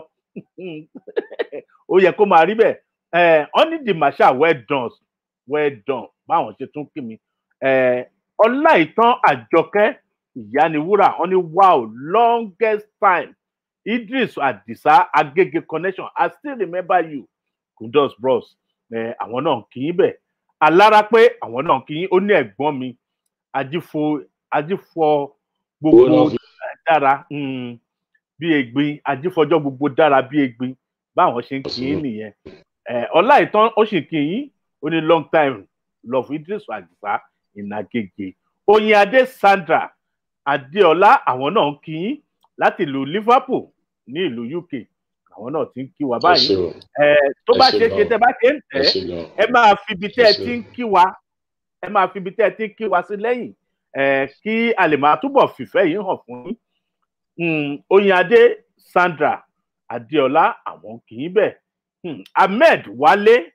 ó yẹ kó máa rí bẹ́ẹ̀ ẹ ọ́n ní the marshal well done well done báwọn ṣe tún kí mi ẹ ọláìtàn àjọkẹ́ ìyániwúrà ọ́n ní wow longest time idris adisa agege connection i still remember you kudos bros ẹ àwọn náà kì í bẹ̀ alára pé àwọn náà kì í ó ní ẹ̀gbọ́n mi ajífo ajífọ owó gbogbo náà fi dára um, bí egbin ajífọjọ gbogbo dára bí egbin báwọn ṣe ń kí í Absolutely. nìyẹn ẹ ọlá ìtàn ó sì kí yín ó ní long time love idris àdìsá ìnagége oyin adé sandra adéọlá àwọn náà ń kí yín láti ìlú liverpool ní ìlú uk àwọn náà ti ń kí wa ẹ ṣe báyìí o ẹ tó ẹ bá ṣe ṣe é ṣe gan. tẹ bá ṣe ń tẹ ẹ ṣe gan ẹ máa fi ibi tẹ́ ẹ Ẹ ṣé. ti ń kí wa ẹ máa fi ibi tẹ́ ẹ ti ń kí wa sí lẹ́yìn ẹ kí a lè máa túbọ̀ fìfẹ́ yìí hàn fún yín um, oyinade sandra adeola àwọn kì í bẹ̀ um, ahmed wálé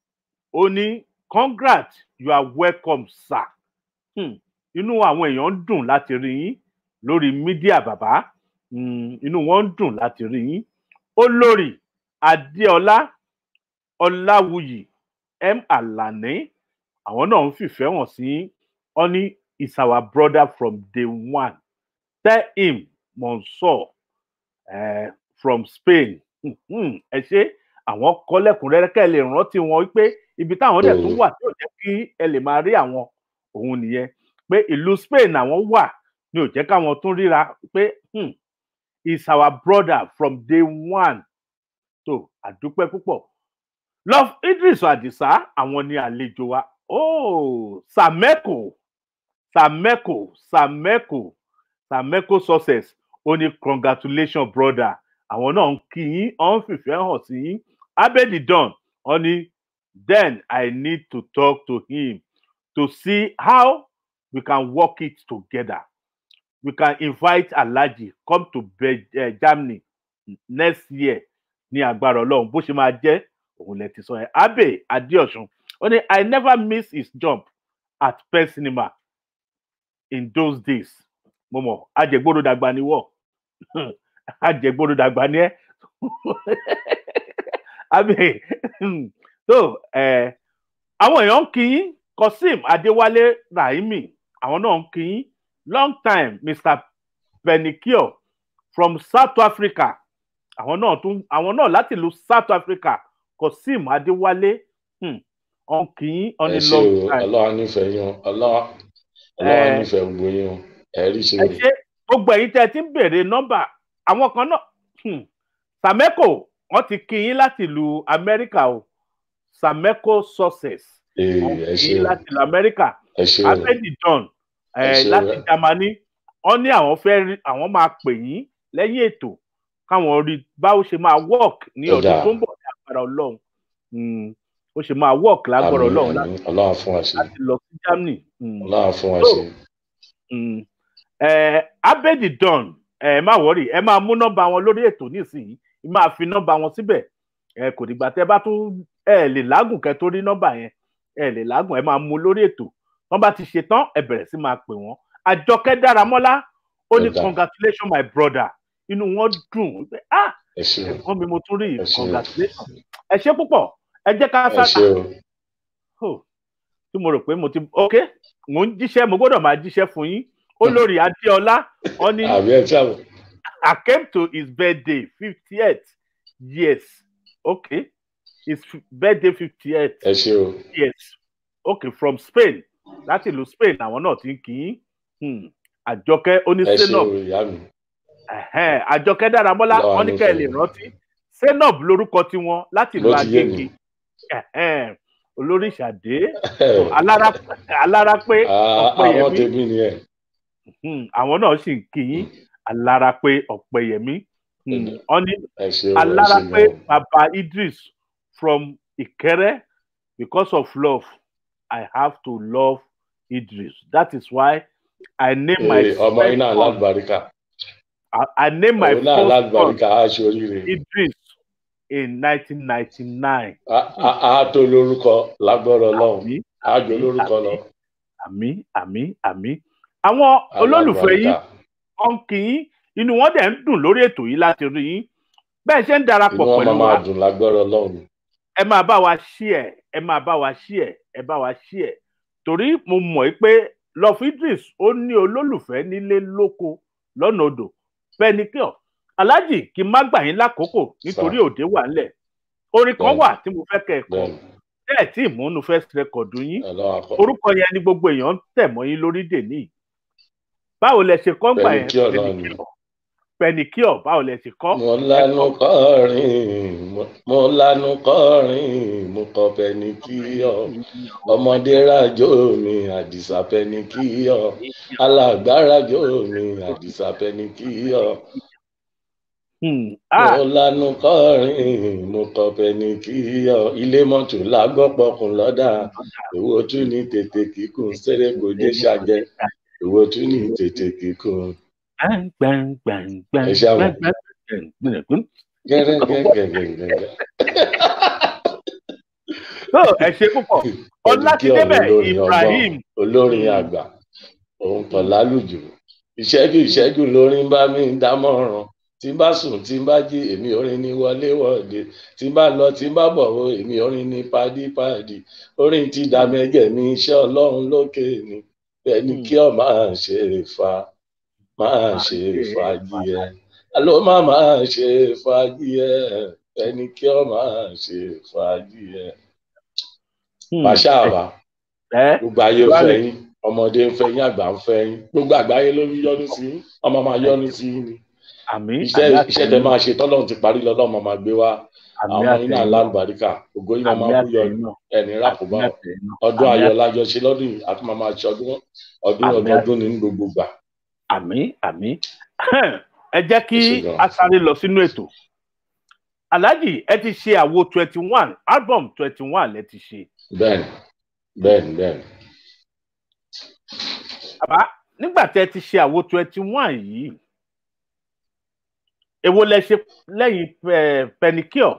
ó ní congrats you are welcome sir um, inú àwọn èèyàn ń dùn láti rí yín lórí mídíà bàbá um, inú wọn ń dùn láti rí yín olórí adeola ọláwùyí m alani àwọn náà ń fìfẹ́ hàn sí ọ ní is our brother from day one tell him Mansour uh, from Spain Mhm, ẹ ṣe àwọn kọ́ lẹ́kùnrẹ́rẹ́ kẹ́ ẹ lè rántí wọn wípé ibi táwọn dẹ̀ tún wà tí ò jẹ́ kí ẹ lè máa rí àwọn òun nìyẹn pé ìlú Spain àwọn wà ní ò jẹ́ káwọn tún ríra pé hmm, is our brother from day one tó àdúpẹ́ púpọ̀ love Idris Adisa àwọn ni àlejò wa oh Sameko Sameko Sameko Sameko success ó ní congratulations brother àwọn náà ń kí yín ọ ń fìfẹ́ hàn sí yín abedi don ọ ní then i need to talk to him to see how we can work it together we can invite alhaji come to Be uh, germany next year ní agbára ọlọ́run bó ṣe máa jẹ́ òun lẹ ti sọ yẹn abe adeosun ó ní i never miss his jump at pen cinema in those days mo mọ ajẹgbọdọ dàgbà ni wọ ajẹgbọdọ dàgbà ni ẹ abe so ẹ àwọn èèyàn ń kí yín Kosim Adéwálé Rahimi àwọn náà ń kí yín long time Mr Penicure from South Africa àwọn náà tún àwọn náà láti ìlú South Africa Kosim Adéwálé hmm, ọ̀n kì í on ẹ a ṣe long o time. ọlọ́wà nífẹ̀ẹ́ yín o ọlọ́wà ọlọ́wà Eh. nífẹ̀ẹ́ gbogbo yín o ẹ rí ṣe ẹ o ṣe gbogbo ẹ̀yin tẹ́ ẹ ti ń béèrè nọ́mbà àwọn kan náà hmm, Sameco wọ́n ti kí yín láti ìlú Amẹ́ríkà o Sameco success Ee, wọ́n ẹ kí ṣe yín o láti ìlú Amẹ́ríkà ẹ ṣe o abedi john Ẹ eh, ṣé o. láti Jámánì wọ́n ní àwọn fẹ́ rí àwọn máa pè yín lẹ́yìn ètò káwọn rí báwo ṣe máa work ní Ó ọdún dáa. tó ń bọ̀ ní agbára Ọlọ́run Hmm, ó ṣe máa work lágbára àmín Ọlọ́run àmín ọlọ́wà fún wa ṣe láti lọ sí Germany. Hmm. ọlọ́wà fún wa So, ṣe Mm. ẹ abedi don ẹ má wọrí ẹ máa mú nọ́mbà wọn lórí ètò nísìnyí ẹ máa fi nọ́mbà wọn síbẹ̀ ẹ kò dìgbà tẹ bá tún ẹ lè lágùn kẹ tó rí nọ́mbà yẹn ẹ lè lágùn ẹ máa mú lórí ètò wọn bá ti ṣe tán ẹ bẹ̀rẹ̀ sí máa pè wọ́n àjọkẹ́ dáramọ́lá ó ní Ó dáa. congratulations my brother inú wọn dùn pé ah ẹ ṣe o ẹ̀gbọ́n mi mo tún rí Ẹ ṣé. congratulations ẹ ṣé púpọ̀ ẹ jẹ́ ká ẹ sá ṣe o Oh, tí mo rò pé mo ti ok mo ń jíṣẹ́ mo gbọ́dọ̀ máa jíṣẹ́ fún yín olórí adéọlá wọn ní àbí ẹ ṣàbọ I came to his birthday fiftieth years okay his f- birthday fiftieth ẹ ṣe o years okay from Spain láti ìlú Spain àwọn náà ti ń kí yín Hmm, àjọkẹ́ ẹ ṣe oníṣẹ́nà o ìyá mi Ẹ̀hẹ́n, àjọkẹ́ dáramọ́lá Lọ́wọ́ wọn ní kẹ́ ẹ lè nífẹ̀ẹ́. rántí senop lórúkọ tiwọn láti ìlú ló ti yé mi agége Ẹ̀hẹ́n, olórí ìṣàdé alára alára pé Ah, àwọn ọpẹ́yẹmí tèmi ni ẹ Hmm, àwọn náà sì ń kí yín alára pé ọpẹ́yẹmí Hmm, Mm. wọn ní ẹ ṣe o ẹ alára ṣe pé gan baba Idris from Ìkẹrẹ because of love I have to love Idris that is why I name my Ee, ọmọ first iná son alábàríkà I, I name my òun náà first son alábàríkà á ṣe oríire Idris in 1999 Á- á- á tó lórúkọ lágbọ́rọ̀ ọlọ́run àmì á jọ lórúkọ lọ àmì àmì àmì àwọn olólùfẹ́ yín alábàríkà wọn kì í inú wọn dẹ̀ ń dùn lórí ètò yìí láti rí yín bẹ́ẹ̀ ṣe ń darapọ̀ inú wọn pẹ̀lú máa wa máa dùn lágbọ́rọ̀ ọlọ́run ẹ máa bá wa ṣí ẹ ẹ máa bá wa ṣí ẹ ẹ bá wa ṣí ẹ torí mo mọ̀ ẹ́ pé love Idris ó ní olólùfẹ́ nílé lóko lọ́nà odò pẹ́nikíọ̀ aláàjì kí n má gbà yín lákòókò nítorí òde wà ńlẹ̀ orin kan Bẹ́ẹ̀ni. wà tí mo fẹ́ kẹ́ ẹ kọ bẹ́ẹ̀ni bẹ́ẹ̀ tí ìmúnú first record yín ọlọ́run akọ orúkọ yẹn ni gbogbo èèyàn ń tẹ̀ mọ́ yín lórí dèní báwo lẹ ṣe kọ́ ń gbà yẹn Pẹ̀nikíọ̀ náà ni. pẹnikíọ̀ pẹnikíọ̀ báwo lẹ ṣe kọ́ mo lanu kọrin mo- mo lanu kọrin mo kọ pẹnikíọ̀ ọmọdé rajò mi àdìsá pẹnikíọ̀ alàgbà rajò mi àdìsá pẹnikíọ̀ Hmm, ah, mo lanu kọrin mo kọ pẹnikíọ̀ ilé mọ́tò lágbọ́pọ̀kùn lọ́dà èwo tún ní tètè kíkùn sẹ́rẹ̀kọ́dé ṣàjẹ́ èwo tún ní tètè kíkùn gbang, gbang, gbang, gbang, Ẹ ṣáà wò. gbang, gbang, gbang, gbang. gẹ́gẹ́gẹ́gẹ́gẹ́. So, ẹ ṣe púpọ̀ ọlátidébẹ̀ Ibrahim olórin àgbà òun kàn lálùjù ìṣẹ́jú ìṣẹ́jú lórin bá mi dámọ̀ràn tí n bá sùn tí n bá jí èmi orin ní wọléwọ̀de tí n bá lọ tí n bá bọ̀ o èmi orin ní pádípádì orin ti dàmẹ́jẹ̀ mi iṣẹ́ ọlọ́run lókè ni bẹ́ẹ̀ ni kí ọ máa ṣe fa máa ṣe fàájì ẹ alo máa máa ṣe fàájì ẹ bẹ́ẹ̀ ni kí ọ máa ṣe fàájì ẹ Hmm, pàṣẹ àbá ẹ gbogbo ayé ń Wálé. fẹ́ yín ọmọdé ń fẹ́ yín àgbà ń fẹ́ yín gbogbo àgbáyé ló ń yọ́nú sí yín ọmọ máa yọ́nú sí yín ni àmì iṣẹ́ àmì iṣẹ́ tẹ máa ṣe tọ́lọ́run ti parí lọ́lọ́mọ máa gbé wá àmì àwọn ọmọ yín náà àtẹ̀yìn lálùbáríkà ògo yín náà àmì máa kú yọ àtẹ̀yìn náà ẹni rákòbá àmì àtẹ̀yìn náà ọdún àmì ayọ̀ àtẹ̀yìn lájọ ṣe lọ́dún yìí àti máa máa ṣe ọdún ọdún Àmì ọdọọdún ní gbogbo gbà àmì àmì ẹ jẹ́ kí Ẹ ṣé gan. a sáré lọ sínú ètò alhaji ẹ ti ṣe àwo twenty one album twenty one lẹ ti ṣe bẹ́ẹ̀ni bẹ́ẹ̀ni bẹ́ẹ̀ni àbá nígbà tẹ ti ṣe àwo twenty one yìí èwo lẹ ṣe lẹ́yìn eh, penicure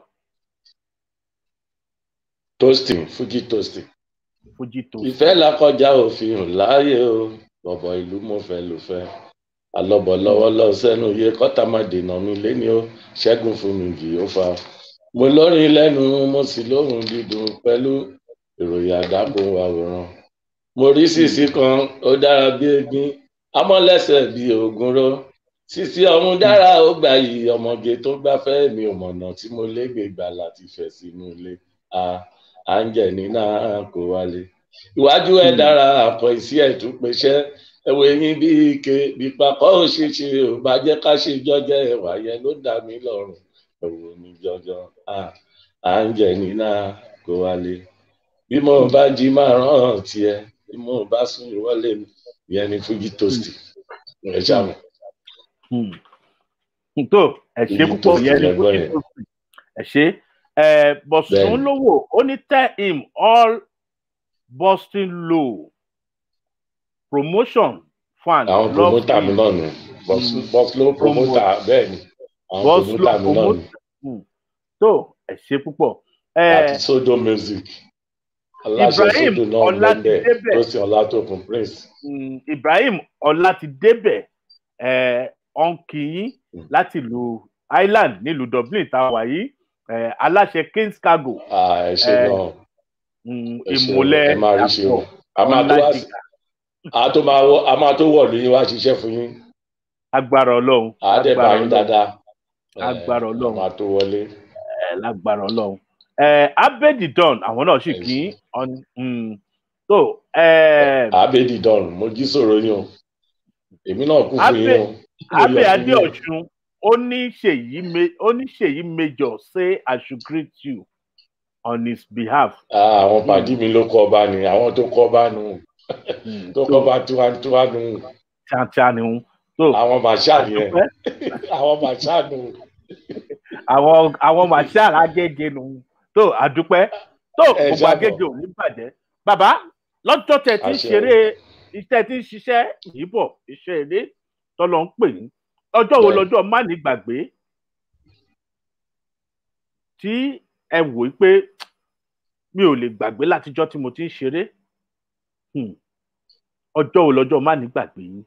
toasting fuji toasting fuji tó ìfẹ́ la kọjá òfin hàn láàyè o bọ̀bọ̀ ìlú mo fẹ́ ló fẹ́ alọ́bọ̀ lọ́wọ́ lọ sẹ́nu iye kọ́tà má dènà mi léni ó ṣẹ́gun fún mi jì ó fa mo lórin lẹ́nu mo sì lóhùn dídùn pẹ̀lú ìròyìn àdàpọ̀ àwòrán mo rí sísí kan ó dára bí egbin amọ́lẹ́sẹ̀ bí ògúnró sísí ọ̀hún dára ó gbà yìí ọmọge tó gbáfẹ́ mi ò mọ̀nà tí mo légbè gbà láti fẹ̀ sínú ilé a à ń jẹ nínú kó wálé iwájú ẹ dára àpọ̀ ìsí ẹ̀ tún pèsè ẹwọ eyín bí ike bí papọ̀ òṣìṣe ò bá jẹ́ ká ṣe jọjẹ ẹwà yẹn ló dà mí lọ́rùn ẹwọ ní jọjọ à à ń jẹ nínú kó wálé bí mo bá jí máa rán tiẹ̀ bí mo bá sùn ìwọlé mi ìyẹn ni fújì tóòsì ẹ ṣàmù Hmm. tó ẹ ṣe Fuji púpọ̀ toast yẹn ni lẹ́gbọ́n fuji yẹn. tó ẹ ṣe ẹ bọ̀sùn Bẹ́ẹ̀ni. lówó ó ní tell him all boston low promotion fan àwọn love promota mi him. náà nù bọ́sùlò promota bẹ́ẹ̀ ni àwọn Boslo promota mi náà nù promoter. tó ẹ ṣe púpọ̀ ẹ àti sodo music aláṣẹ Ibrahim sódò náà Ọlátidébẹ̀. lẹ́bẹ̀ tó sì ọlátòkun prince Mm, ibrahim ọlátidébẹ ẹ ọǹkìyín Mm. láti ìlú ireland nílùú dublin tá a wà yìí ẹ aláṣẹ kings cargo Ah, ẹ ṣe Eh, náà mm, ẹ ṣe ìmùlẹ ẹ máa rí ṣe o dàpọ̀ a máa tó wá sí ọládìgà a tó máa wọ a máa tó wọ̀ lóyún wá ṣiṣẹ́ fún yín agbára ọlọ́run a dẹ̀ bá agbára yín ọlọ́run dáadáa Eh, Agbára a Ọlọ́run. máa tó wọlé ẹ lágbára ọlọ́run ẹ abedidon àwọn náà sì Yes. kí ọ- mm, so ẹ abedi don mo jí sọ̀rọ̀ yín o èmi náà kú fún yín o Mo abe yọ̀ fún yín o. adeosun ó ní ṣèyí me- ó ní ṣèyí major say i should greet you on his behalf. Ah, àwọn pàdí mi ló kọ́ ọba ni àwọn tó kọ́ ọba nù Mm, tó kọ́ ọba tiwantiwa nù tíátíá ni wọn. so àwọn màṣá nìyẹn àdúpẹ́ àwọn màṣá nù àwọn àwọn marshal agége nù. so àdúpẹ́ tó Ẹ gbogbo ṣáàbọ̀. agége ò ní bàjẹ́. bàbá lọ́jọ́ tẹ ti ń Àṣẹ o. ṣeré iṣẹ́ ti ń ṣiṣẹ́ yìí bọ̀ iṣẹ́ eré tọ́lọ́ ń pè ní. ọjọ́ wo Bẹ́ẹ̀. lọ́jọ́ má ní gbàgbé tí ẹ wò ó pé mi ò lè gbàgbé látijọ́ tí mo ti ń ṣeré Hmm. ọjọ́ wo lọ́jọ́ má ní gbàgbé yín.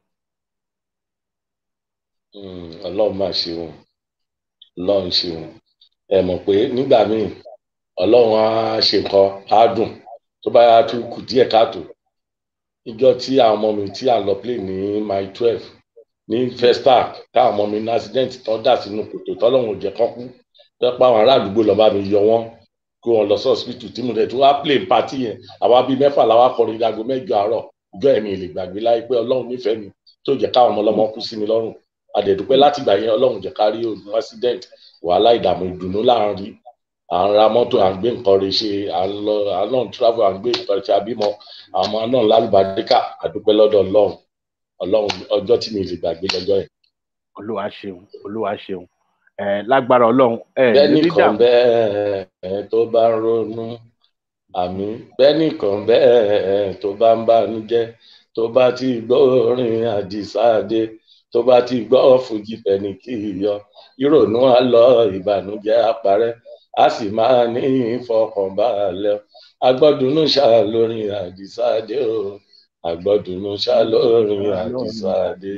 Mm, ọlọ́run máa ṣeun ọlọ́run ṣeun ẹ mọ̀ pé nígbà míì ọlọ́run á ṣe nǹkan á dùn tó bá yá tún kù díẹ̀ káàtó ìjọ tí àwọn ọmọ mi tí à ń lọ play ní my twelve ní festac káwọn ọmọ mi ní accident tán dà sínú kòtò tọ́lọ́run ò jẹ́ kán kú pẹ́pẹ́ àwọn ará àdúgbò lọ́ọ́ bá mi yọ wọ́n kó wọn lọ sí hospital tí mo tẹ̀ tí wọ́n á play party yẹn àwa bíi mẹ́fà làwa kọrin ìdágo mẹ́jọ àárọ̀ ìjọ ẹ̀mí lè gbàgbé láyé pé ọlọ́run nífẹ̀ẹ́ mi tó jẹ́ káwọn ọmọ ọlọ́mọ kú sí mi lọ́rùn àdẹ̀dúpẹ́ láti gbà yẹn ọlọ́run jẹ́ ká rí òògùn accident wàhálà ìdààmú ìdùnnú láàrin à ń ra mọ́tò à ń gbé nǹkan rẹ̀ ṣe à ń lọ à ń lọ travel à ń gbé nǹkan rẹ̀ ṣe àbímọ àwọn ọmọ náà lálùbáríkà àdúpẹ́ lọ́dọ̀ ọlọ́run ọlọ́run ọjọ́ tí mi lè gbàgbé lọ́jọ́ yẹn. olúwa ṣeun olúwa ṣeun ẹ lágbára ọlọ́run ẹ bẹ́ẹ̀ni lórí kan dààmú bẹ́ẹ̀ tó bá ń ronú àmì bẹ́ẹ̀ni kan bẹ́ẹ̀ tó bá ń bànújẹ́ tó bá ti gbọ́ orin àdìsáàdé tó bá ti gbọ́ fújì pẹ̀lú kì í yọ ìrònú á lọ ìbànújẹ́ á parẹ́ a sì máa ní ìfọkànbalẹ̀ agbọ́dúnú ṣá lórin àdìsáàdé o agbọ́dúnú ṣá lórin àdìsáàdé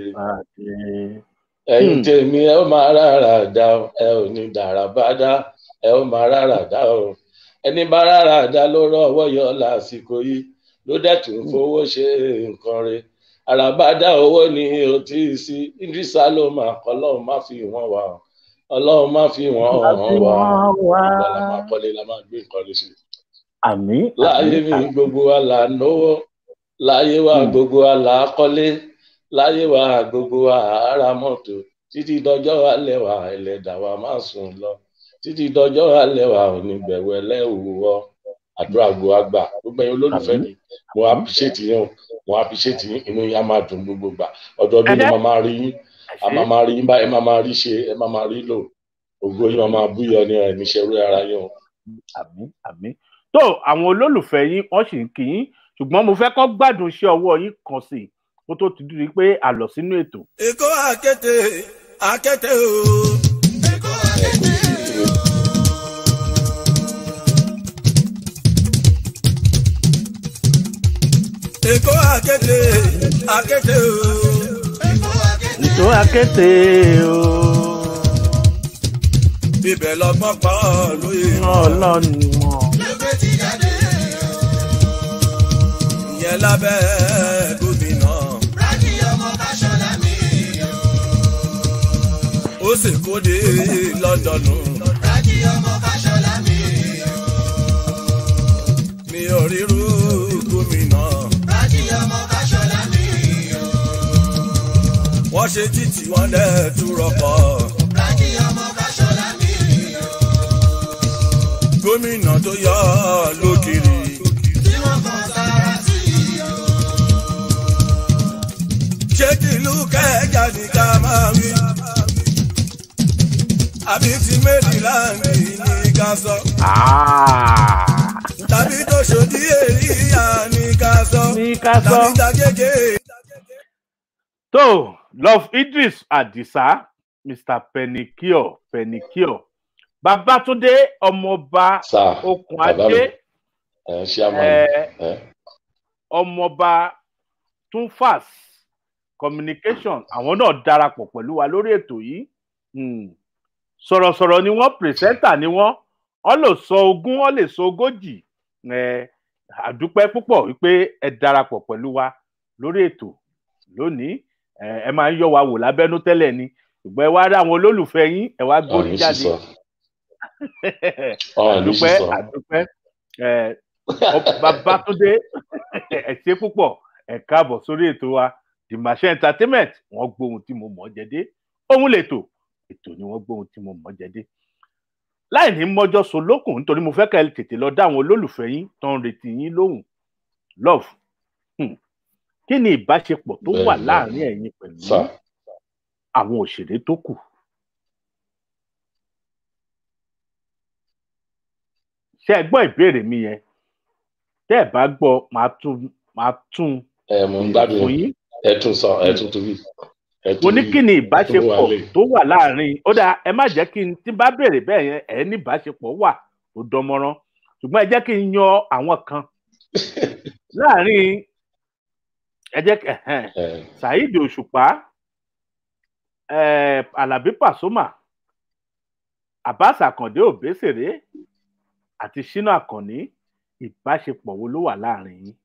ẹ̀yin Hmm. tèmi ẹ ó máa rárá dá o ẹ ò ní dàrá bá dá ẹ ó máa rárá dá o ẹni bá rárá dá ló rọ́wọ́ yọ lásìkò yìí ló dẹ̀ tún fowó ṣe nǹkan re àràbádá owó ni o ti sí idrisa ló máa kọ́ ọlọ́run má fi wọ́n wá o ọlọ́run má fi wọ́n hàn wá o ìgbà la máa kọ́lé la máa gbé nǹkan rẹ̀ ṣe àmì láyé mi gbogbo wa là ń náwó láyé wa Hmm. gbogbo wa là á kọ́lé láyé wa gbogbo wa à á ra mọ́tò títí dọjọ́ alẹ́ wa ẹlẹ́dàá wa máa sùn lọ títí dọjọ́ alẹ́ wa ò ní bẹ̀wẹ̀ lẹ́wọ̀ àdúrà gbo àgbà gbogbo ẹ̀yin olólùfẹ́ mi mo appreciate yín o mo appreciate yín inú yín á máa dùn gbogbo gbà ọdọọdún ni Ẹ̀hẹ́. màá máa rí yín a máa máa rí yín báyìí ẹ máa máa rí ṣe ẹ máa máa rí lò ògo yín máa máa búyọ ní ẹ̀ níṣẹ́ orí ara yín o. àmì àmì tó àwọn olólùfẹ́ yín wọ́n sì ń kí yín ṣùgbọ́n mo fẹ́ kọ́ gbádùn iṣẹ́ ọwọ́ yín kan sí i kó tó ti dúró pé a lọ sínú ètò Èkó àkété àkété o. Èkó àkété o. Èkó àkété àkété o. Èkó àkété. ètò akété o Ibẹ̀ lọ́gbọ́n pa ọ́ lóye. ọlọ́run wọn Lẹ́gbẹ́ ti jáde o. Ìyẹn lábẹ́ gómìnà. Rájí ọmọ Fáṣọlá mi o. Ó sì kóde Lọ́ndọ̀nù. Rájí ọmọ Fáṣọlá mi o. Mi ò ríru gómìnà. Rájí ọmọ Fáṣọlá mi o. Wọ́n ṣe títì wọ́n dẹ̀ tún rọpọ̀. Rájí ọmọ Fáṣọlá mi o. Gómìnà tó yọ lókìrì. Tí wọ́n kàn sára sí o. Ṣé tìlú kẹjà ní ká máa wí? Àbí ti Mẹ́rìnláńdì ní ká sọ? Tàbí tó ṣòdí èríyá ní ká sọ? ní ká sọ. Tàbí tagége? tó love idris adisa mr penicure penicure babatunde ọmọọba sáà okùn bàbá adé mi. ẹ ṣé àmọ́ ẹ ẹ ọmọọba tunfas communication àwọn náà darapọ̀ pẹ̀lú wa lórí ètò yìí Hmm. sọ̀rọ̀sọ̀rọ̀ ni wọ́n pìrìsẹ́ńtà ni wọ́n wọ́n lè sọ ogún wọ́n lè sọ ogójì ẹ àdúpẹ́ púpọ̀ wípé ẹ darapọ̀ pẹ̀lú wa lórí ètò lónìí ẹ ẹ máa ń yọ wa wò lábẹ́nú tẹ́lẹ̀ ni ṣùgbọ́n ẹ wá rí àwọn olólùfẹ́ yín ẹ wá gbórí ọ̀rìn jáde sísọ ọ̀rìn àdúpẹ́ sísọ àdúpẹ́ ẹ ọ- Babátúndé ẹ ṣé púpọ̀ ẹ káàbọ̀ sórí ètò wa the machine entertainment wọ́n gbóhun tí mo mọ̀ jẹ́dé òun lètò ètò ni wọ́n gbóhun tí mo mọ̀ jẹ́dé láì ní mọ́jọ́ so lókun nítorí mo fẹ́ ká ẹ tètè lọ dá àwọn olólùfẹ́ yín tó ń retí yín lóhùn love hmm. kí ni ìbáṣepọ̀ tó Bẹ́ẹ̀ wà ni. láàrin ẹ̀yin pẹ̀lú sà àwọn òṣèré tó kù ṣé ẹ gbọ́ ìbéèrè mi yẹn tẹ́ ẹ bá gbọ́ màá tún màá tún ẹ mò ń gbádùn fún yín yín ẹ tún sọ ẹ tún torí ẹ mo tún ní kí ni ẹ tún wà ìbáṣepọ̀ lè tó wà láàrin ó dáa ẹ má jẹ́ kí n tí bá béèrè bẹ́ẹ̀ yẹn ẹ ní ìbáṣepọ̀ wà tó dánmọ́rán ṣùgbọ́n ẹ jẹ́ kí n yan àwọn kan láàrin ẹ jẹ́ kí ẹ̀hẹ́n, ẹ Saheed Òṣùpá eh, Alabi Pasuma Abbas Akande Obesere àti Shina Akànní ìbáṣepọ̀ wo ló wà láàrin yín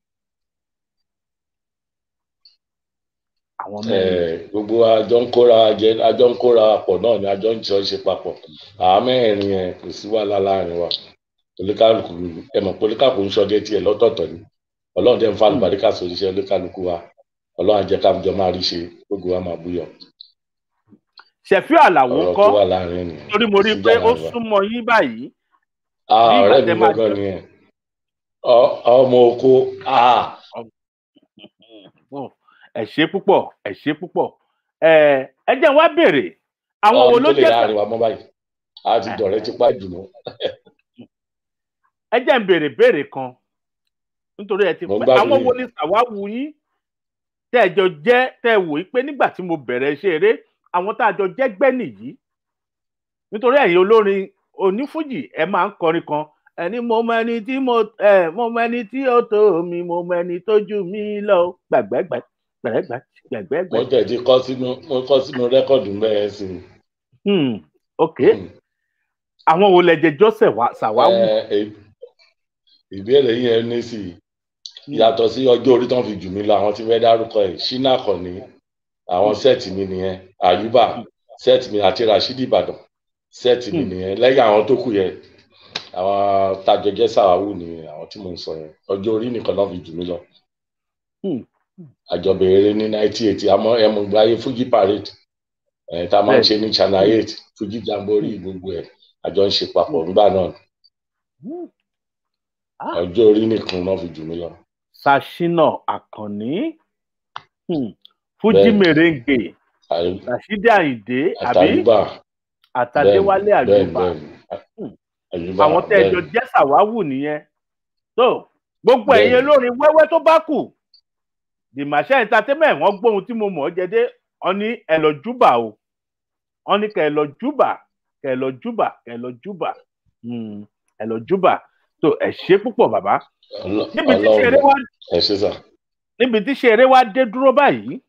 àwọn ẹ mẹ́rin gbogbo àjọ ń kóra jẹ àjọ ń kóra pọ̀ náà ni àjọ ń jọ ṣe papọ̀ àwọn mẹ́rin yẹn kò sí wàhálà láàrin wa oníkálukú ẹ mọ̀ pé oníkálukú ń ṣọdẹ tiẹ̀ lọ́tọ̀ọ̀tọ̀ ni Ọlọ́run dẹ̀ ń fa àlùbáríkà sórí iṣẹ́ oníkálukú wa Ọlọ́run á jẹ́ ká jọ máa rí ṣe gbogbo wa máa búyọ̀ Ṣẹ̀fí Àlàó ọ̀rọ̀ ńkọ́ tó wà láàrin ènìyàn torí mo rí i sí pé ìjà ó láàrin wa. súnmọ́ yín báyìí Ah, bí ìgbà ọ̀rẹ́ mi tẹ́ máa gbọ́ngàn jọ ni ẹ̀ Ọ- ọmọ oko ah, Fún- ẹ ṣé púpọ̀ ẹ ṣé púpọ̀ ẹ ẹ jẹ́ n wá béèrè àwọn wo ọ̀run ló tó lè jẹ́ láàrin wa mọ́ báyìí a ti dọ̀rẹ́ tipá ìdùnnú ẹ jẹ́ n béèrè béèrè kan nítorí ẹ ti Mo ń pẹ́ gbádùn àwọn yín. wo ni sàwáwù yín tẹ́ ẹ jọ jẹ́ tẹ́ ẹ wò ó pé nígbà tí mo bẹ̀rẹ̀ iṣẹ́ eré àwọn tá a jọ jẹ́ gbẹ́ nìyí nítorí ẹ̀yin olórin onífújì ẹ máa ń kọrin kan ẹni mo mọ ẹni tí mo ẹ mo mọ ẹni tí ó tó mi mo mọ ẹni tó jù mí lọ gbàgbẹgbẹ gbẹgbẹ gbẹgbẹgbẹ. mo tẹ̀ ti kọ́ sínú mo kọ́ sínú rẹ́kọ̀dù mẹ́rin sí i. Hmm, ok Hmm. àwọn wo lẹjẹ jọsẹ sàwáwù. Ẹ, ẹ, ìbéèrè yẹn ní sí i yàtọ̀ sí ọjọ́ orí tán fi jù mí lọ àwọn tí fẹ́ dárúkọ ẹ̀ ṣínà kọ̀ní àwọn sẹ́ẹ̀tì mi nìyẹn àyùbá sẹ́ẹ̀tì mi àti rashidi ìbàdàn sẹ́ẹ̀tì mi Hmm. nìyẹn lẹ́yìn àwọn tó kù yẹn àwọn tajọjẹ́ sàwáwù ni àwọn tí mo ń sọ yẹn ọjọ́ orí nìkan náà fi jù mí lọ. Hmm. àjọbẹ̀rẹ̀ ní nineteen eighty àmọ́ ẹ̀mú gbáyé fuji parade ẹ̀ tá a máa ń ṣe ní channel eight fuji jamboree gbogbo ẹ̀ àjọ ń ṣe papọ̀ nígbà náà Hmm. Ah. ọjọ́ orí nìkan náà fi jù mí lọ. sashina akànní hmm. fuji Bẹ́ẹ̀ni. merengue Àyù- rasidi ayinde àbí àtàyùbá àtàdéwálé bẹ́ẹ̀ni, àjùbà bẹ́ẹ̀ni, Hmm. àyùbá àwọn tẹ́ ẹ jọ bẹ́ẹ̀ni. jẹ́ sàwáwù nìyẹn tó gbogbo Bẹ́ẹ̀ni. ẹ̀yin olórin wẹ́wẹ́ tó bá kù the machine entertainment wọ́n gbóhun tí mo mọ̀ ọ́ jẹ́dé wọ́n ní ẹ lọ júbà o wọ́n ní kẹ́ ẹ lọ júbà kẹ́ ẹ lọ júbà kẹ́ ẹ lọ júbà Hmm, ẹ lọ júbà tó ẹ ṣe púpọ̀ bàbá Ọlọ́- níbi tí ṣeré Ọlọ́run wá ẹ ṣe sà. níbi tí ṣeré wá dé dúró báyìí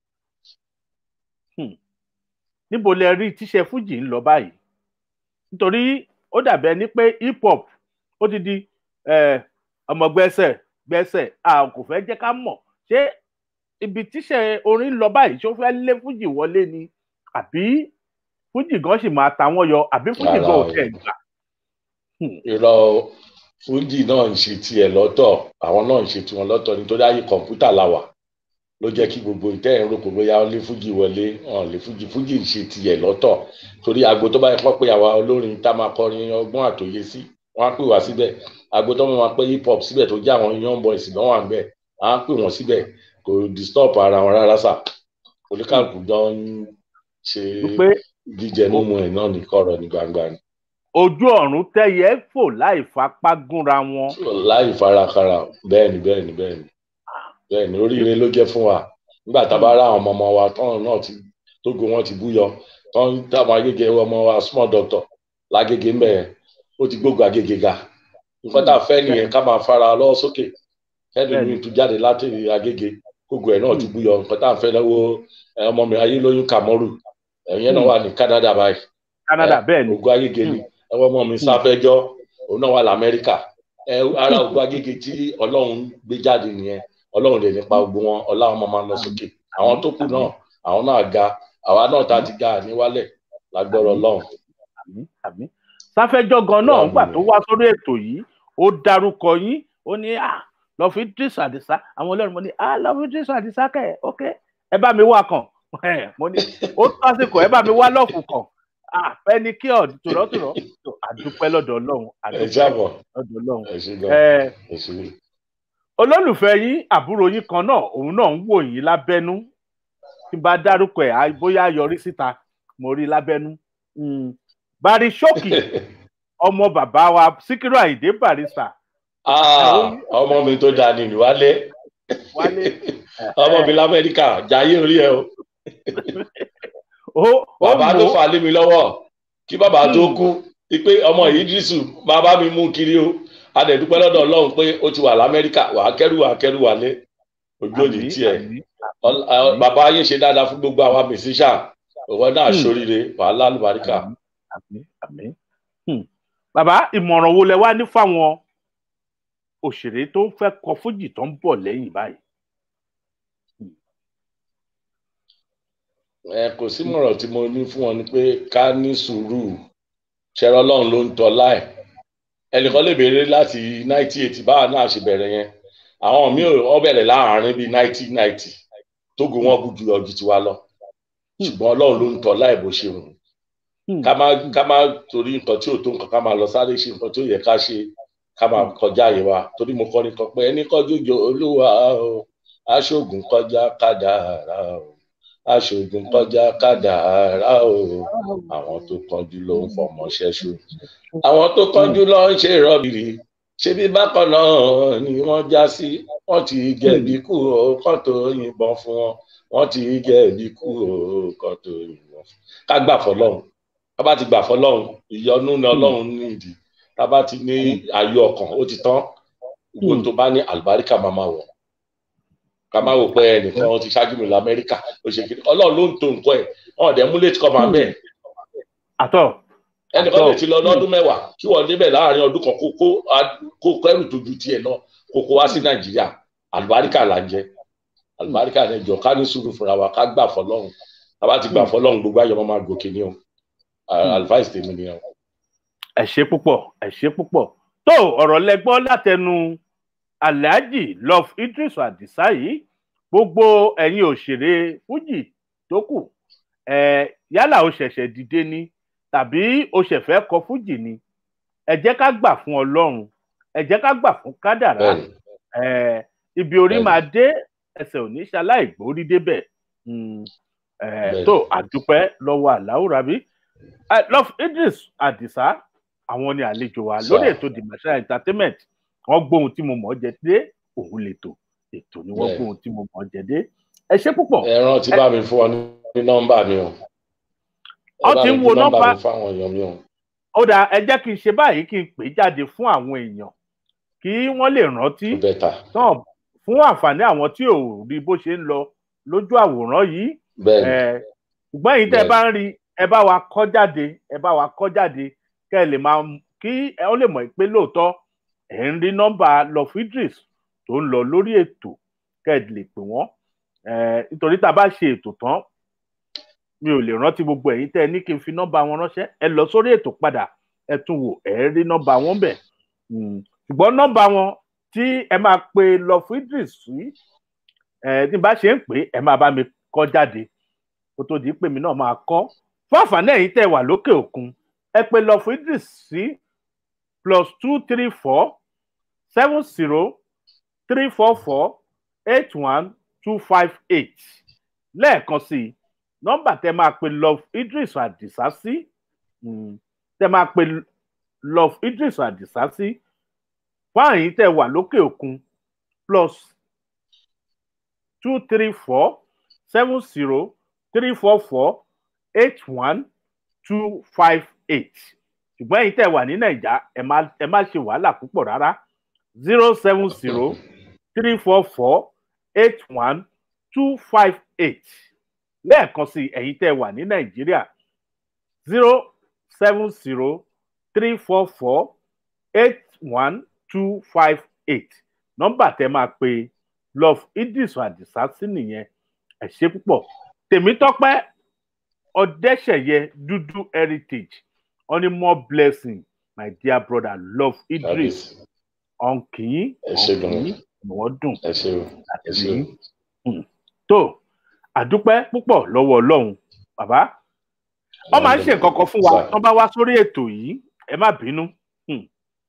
hmm, níbo lẹ rí tíṣẹ fújì ń lọ báyìí nítorí ó dàbí ẹni pé hip hop ó ti di eh, ọmọ gbẹ́sẹ̀ gbẹ́sẹ̀ a kò fẹ́ jẹ́ ká mọ̀ ṣé ibi tíṣẹ orin ń lọ báyìí ṣé ó fẹ́ lé fújì wọlé ni àbí fújì gan sì máa ta wọ́n yọ àbí fújì Rárá gan ò o. tẹ̀ gbà. irọ́ fújì náà ń ṣe tiẹ̀ lọ́tọ̀ àwọn náà ń ṣe tiwọn lọ́tọ̀ nítorí ayé kọ̀ǹpútà la wà ló jẹ́ kí gbogbo ìtẹ́ ẹ̀ ń roko bóyá ó lé fújì wọlé wọn lé fújì fújì ń ṣe tiẹ̀ lọ́tọ̀ torí agbo tó bá yẹ kọ́ pé àwa olórin tá a máa kọrin ọgbọ́n àtòyé sí wọ́n á pè wá síbẹ̀ agbo tó máa pé hip hop síbẹ̀ tó jẹ́ àwọn young boys náà wà ń bẹ̀ wọ́n á pè wọ́n síbẹ̀ kò disturb ara wọn rárá sà oníkàlùkù jọ ń ṣe pé jíjẹ mímu ẹ̀ náà ní kọ̀rọ̀ ní gbangba ni ojú ọ̀run tẹ́yẹ fò láì fapá gúnra wọn. láì farakara bẹ́ẹ̀ni bẹ́ẹ̀ni bẹ́ẹ̀ni bẹ́ẹ̀ni oríire ló jẹ́ fún wa nígbà tá a bá rá àwọn ọmọ ọmọ wa tọ́run náà ti tógo wọn ti búyọ tọ́run táwọn agége ọmọ wa small doctor lágége ń bẹ̀ ó ti gbógun agége ga nǹkan tá a fẹ́ nìyẹn ká máa fara lọ́wọ́ sókè ẹni Bẹ́ẹ̀ni. mi tún jáde láti agége gbogbo ẹ̀ náà tún búyọ nǹkan tá a fẹ́ lọ́wọ́ ẹ, ọmọ mi ayélóyún kàmọ́rù ẹ̀yẹn náà Mm. wà ní Canada báyìí Canada ẹ, bẹ́ẹ̀ ni ògùn agége ni ẹwọ́ ọmọ mi sáfẹ́jọ́ òun náà wà lamẹ́ríkà ẹ ara ògùn agége tí ọlọ́run gbé jáde nìyẹn ọlọ́run lè nípa gbogbo wọn ọlá wọn máa lọ sókè àwọn tó kù náà àwọn náà ga àwa náà tá a ti ga níwálẹ̀ lágbọ́rọ̀ ọlọ́run àmì àmì sáfẹ́jọ́ gan náà Ọlọ́run ńgbà ni. tó wá sórí ètò yìí ó dárúkọ yín ó ní à lọ fi Idris Adisa àwọn ọlọ́run mo ní à lọ fi Idris Adisa kẹ̀ ok ẹ bá mi wá kàn ẹ mo ní ó tásìkò ẹ bá mi wá lọ́ọ̀fù kàn à fẹ́ni kí ọ̀ tòrọ́tòrọ́ tó àdúpẹ́ lọ́dọ̀ ọlọ́run ẹ àdúpẹ́ jábọ̀ lọ́dọ̀ ọlọ́run ẹ ṣe gan ẹ ẹ ṣe olólùfẹ́ yín àbúrò yín kan náà òun náà ń wò yín lábẹ́nú tí n bá dárúkọ ẹ̀ á bóyá yọrí síta mo rí lábẹ́nú Mm. Bari Ṣókì ọmọ bàbá wa Síkírù Àyìndé Barrister Ah, ọmọ mi tó dáa ni wálé wálé ọmọ mi lamẹ́ríkà jayé orí ẹ o ó ó bàbá tó mú fà lé mi lọ́wọ́ kí bàbá tó Hmm. kú pé ọmọ Ìdírísù bàbá mi mú kiri o adẹ̀dúpẹ́ lọ́dọ̀ Ọlọ́run pé ó ti wà lamẹ́ríkà wà á kẹ́rù wà á kẹ́rù wálé ojú òní àmì, tiẹ̀ àmì, Ọl- ah, bàbá yín ṣe dáadáa fún gbogbo àwa mẹsíṣà òwò náà Hmm. ṣoríire wàhálà àlùbáríkà àmì, àmì, àmì. Hmm. bàbá ìmọ̀ràn wo lẹ wá ní fáwọn òṣèré tó ń fẹ́ kọ fújì tó ń bọ̀ lẹ́yìn báyìí. ẹ kò sí mọ̀rọ̀ tí mo ní fún wọn ni pé ká ní sùúrù ṣẹ̀rọ Ọlọ́run ló ń tọ́ láì ẹnìkan lè béèrè láti ninety eight báwa náà ṣe bẹ̀rẹ̀ yẹn àwọn míì ò bẹ̀rẹ̀ láàárín bíi ninety ninety tógo wọn kú ju ọjọ́ tiwa lọ ṣùgbọ́n Ọlọ́run ló ń tọ́ láì bó ṣe wù ú. Hmm. ká má ká má torí nǹkan tí ò tó nǹkan ká máa lọ sáré ṣe nǹkan tí ó yẹ ká ṣe ká máa kọjá àyè wa torí mo kọrin kan pé ẹni kọjú jo olúwa o aṣoògùn kọjá kádàrá o aṣoògùn kọjá kádàrá o àwọn tó kánjú ló ń fọmọ ṣẹṣu àwọn tó kánjú ló ń ṣe rọbìrì ṣebí bákan náà ni wọ́n já sí wọ́n ti jẹ̀bi kú o kán tó yìnbọn fún wọn wọ́n ti jẹ̀bi kú o kán tó yìnbọn fún ká gbà fọ́lọ́run tá bá ti gbà fọ́lọ́run ìyọ́nú ni Ọlọ́run ní ìdí tá bá ti ní ayọ̀ ọkàn ó ti tán gbogbo Hmm. tó bá ní àlùbáríkà máa máa wọ̀ ká má wò pé ẹnìkan ó ti ṣáájú mi lọ Amẹ́ríkà ó ṣe kiri Ọlọ́run ló ń to nǹkan ẹ̀ wọn ò dẹ̀ mú létí kọ́ máa bẹ́ẹ̀ àtọ ẹnìkan Àtọ̀. lè ti lọ lọ́dún mẹ́wàá kí wọ́n débẹ̀ láàrin ọdún kan kó kó kó kẹ́rù tó ju tiẹ̀ náà kó kó wá sí Nàìjíríà àlùbáríkà là ń jẹ àlùbáríkà ní ìjọ ká ní sùúrù fúnra wa ká gbà fọ́lọ́run tá bá ti gbà fọ́lọ́run gbogbo ayọ̀ máa máa gòkè ní o Hmm. advice tèmi nìyẹn o. ẹ ṣé púpọ̀ ẹ ṣé púpọ̀ tó ọ̀rọ̀ lẹ gbọ́ látẹnu Alhaji Love Idris Adisa yìí gbogbo ẹ̀yin òṣèré fújì tó kù ẹ yálà ó ṣẹ̀ṣẹ̀ dìde ni tàbí ó ṣẹ̀fẹ̀ kọ fújì ni ẹ jẹ́ ká gbà fún Ọlọ́run ẹ jẹ́ ká gbà fún kádàrá bẹ́ẹ̀ni ẹ ibi orí Bẹ́ẹ̀ni. máa dé ẹsẹ̀ ò ní ṣaláì gbórí débẹ̀ Mm, ẹ, Bẹ́ẹ̀ni. tó àdúpẹ́ lọ́wọ́ Allahu Rabi Eh, Love Idris Adisa àwọn ni àlejò wa Sir. lórí ètò Dimasha entertainment wọ́n gbóhun tí mo mọ̀ ọ́ jẹ dé òun lètò ètò ni wọ́n Bẹ́ẹ̀ni. gbóhun tí mo mọ̀ ọ́ jẹ dé ẹ ṣé púpọ̀ ẹ rántí bá mi fún ọ ní nọ́mbà mi o. ẹ Ọ bá ti mi ń fi wo nọ́mbà nọ́mbà- mi fáwọn èèyàn mi o. ó dáa ẹ jẹ́ kí n ṣe báyìí kí n pè é jáde fún àwọn èèyàn kí wọ́n lè rántí tó bẹ́tà tán fún àǹfààní àwọn tí ò rí bó ṣe ń lọ lójú àwòrán yìí bẹ́ẹ̀ni ẹ ṣùgbọ́n èyí tẹ́ ẹ bá ń rí ẹ bá wa kọ jáde ẹ bá wa kọ jáde kẹ́ ẹ lè máa kí ẹ ó lè mọ̀ pé lóòótọ́ ẹ ń rí nọ́mbà Love Idris tó ń lọ lórí ètò kẹ́ ẹ lè pè wọ́n ẹ nítorí tá a bá ṣe ètò tán mi ò lè rántí gbogbo ẹ̀yin tẹ́ ẹ ní kí n fi nọ́mbà wọn ránṣẹ́ ẹ lọ sórí ètò padà ẹ tún wò ẹ rí nọ́mbà wọn bẹ̀ Mm. ṣùgbọ́n nọ́mbà wọn tí ẹ máa pe Love Idris sí ẹ tí n bá ṣe ń pè é ẹ máa bá mi kọ jáde kó tó di pé mi náà máa kọ fún àǹfààní ẹ̀yin tẹ́ wà lókè òkun ẹ pe Love Idris sí plus two three four seven zero three four four eight one two five eight lẹ́ẹ̀kan sí i nọ́mbà tẹ́ máa pe Love Idris Adisa sí mm, tẹ́ máa pe Love Idris Adisa sí fún àyìn tẹ́ wà lókè òkun plus two three four seven zero three four four eight one two five eight ṣùgbọ́n ẹ̀yin tẹ́ wà ní nàìjà ẹ má ẹ má ṣe wàhálà púpọ̀ rárá zero seven zero three four four eight one two five eight lẹ́ẹ̀kan sí ẹ̀yin tẹ́ wà ní nàìjíríà zero seven zero three four four eight one two five eight nọ́mbà tẹ́ máa pe love idris adisa sí nìyẹn ẹ ṣé púpọ̀ tèmítọ́pẹ́ ọdẹṣẹyẹ dúdú heritage only more blessing my dear brother love idris kábíyèsí ọ̀nkìn ẹ ṣé gan ọ̀nkìn ni wọ́n dùn ẹ ṣé o ẹ ṣé o tó àdúpẹ́ púpọ̀ lọ́wọ́ ọlọ́run bàbá wọ́n máa ń ṣe nǹkan kan fún wa wọ́n bá wá sórí ètò yìí ẹ má bínú Hmm.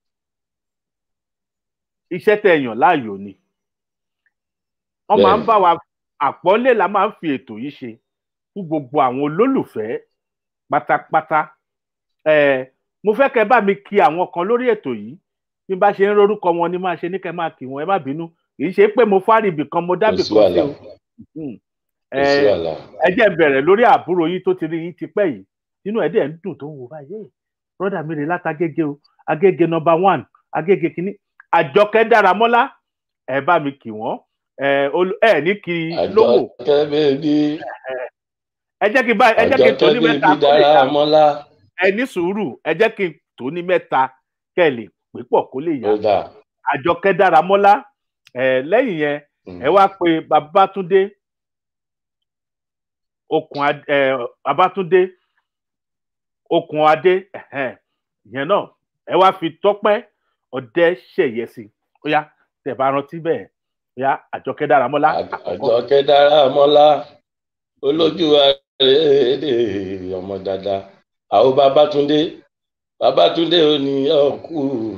iṣẹ́ tẹ́ ẹ yàn láàyò ni wọ́n máa ń Bẹ́ẹ̀ni. bá wa àpọ́nlé la máa ń fi ètò yìí ṣe fún gbogbo àwọn olólùfẹ́ pátápátá ẹ mo fẹ́ kẹ́ bá mi kí àwọn kan lórí ètò yìí bí n bá ṣe ń rorúkọ wọn ni máa ṣe ní kẹ́ máa kí wọn ẹ má bínú kì í ṣe pé mo fárìbì kan mo kò dábì sí kan sí wàhálà o Hmm. kò sí Ẹ, wàhálà ẹ jẹ́ n bẹ̀rẹ̀ lórí àbúrò yín tó ti rí yín tipẹ́ yìí nínú ẹ̀ dẹ̀ ń dùn tó ń wò báyìí brọ́dà mi rè látàgége o agége nọmba one agége kínní àjọkẹ́ dáramọ́lá ẹ bá mi kì wọ́n ẹ olú- ẹ ní kí lówó àjọkẹ́ bèbí ẹ jẹ́ kí n bá ẹ jẹ́ kí n tó àjọkẹ́ ní bèbí mẹ́ta kó lè dára yá mọ́lá ẹ ní sùúrù ẹ jẹ́ kí n tó ní mẹ́ta kẹ́ ẹ lè pé pọ̀ kó lè yá ó dà àjọkẹ́ dáramọ́lá ẹ lẹ́yìn yẹn ẹ wá pé babátúndé okùn Ad- ẹ babátúndé okùn adé ẹhẹn, ìyẹn náà ẹ wá fi tọpẹ ọdẹ ṣẹyẹ sí ó yá tẹ bá rántí bẹ́ẹ̀ ó yá àjọkẹ́ dáramọ́lá àkọ́kọ́ àjọkẹ́ dára mọ́lá olójú àrèédè ọmọ dada àwọn babátúndé babátúndé ò ní ọkù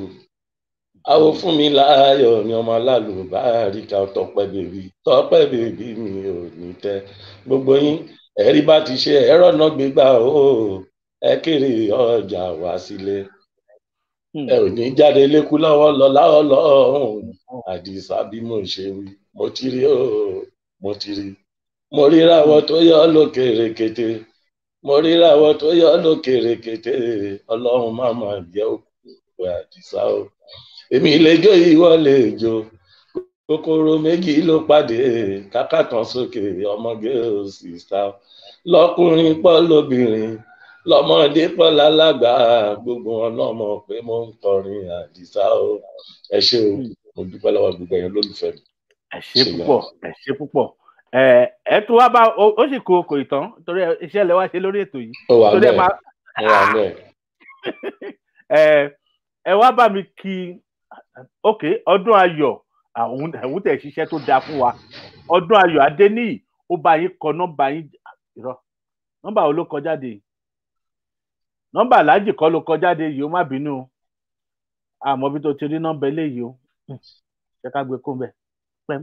àwọn fún mi láàyò ní ọmọ alálùbáríkà tọpẹ bèbí tọpẹ bèbí mi ò ní tẹ gbogbo yín ẹrí bá ti ṣe ẹrọ náà gbégbá o ẹ kéré ọjà wá sílé Hmm. ẹ ò ní jáde lékú lọ́wọ́ lọ láwọ́ lọ́hùn àdìsá bí mo ṣe wí mo ti rí o mo ti rí mo ríráwọ tó yọ lókèrè kété mo ríráwọ tó yọ lókèrè kété ọlọ́run má má jẹ́ òkú àdìsá o èmi lè jó ìwọ lè jó kòkòrò méjì ló pàdé káká kan sókè ọmọge ò sì sá lọkùnrin pọ̀ lóbìnrin lọmọdé pọ̀ lálàgbà gbogbo wọn náà mọ̀ pé mo ń kọrin àdìsá o ẹ ṣé o mo dúpẹ́ lọ́wọ́ gbogbo ẹ̀yin olólùfẹ́ mi. ẹ ṣe ṣe púpọ̀ ẹ ṣe púpọ̀ ẹ ẹ tún wá bá ó ó sì kó kò ìtàn torí ẹ- iṣẹ́ lẹ wá ṣe lórí ètò yìí ó wà torí ẹ bẹ́ẹ̀ máa ó wà bẹ́ẹ̀ ẹ ẹ wá bá mi kí ok ọdún ayọ̀ àwọn ẹ̀wù tẹ̀ ṣiṣẹ́ tó dáa fún wa ọdún ayọ̀ adéníyì ó bá yín kọ nọ́mbà yín irọ́ nọ́mbà wo ló kọ jáde yìí nọ́mbà aláàjì kọ́ ló kọ jáde yìí ó má bínú o àmọ́ bí tó ti rí nọ́mbà eléyìí o Hmm, ṣé ká gbé kó ń bẹ̀ pẹ́m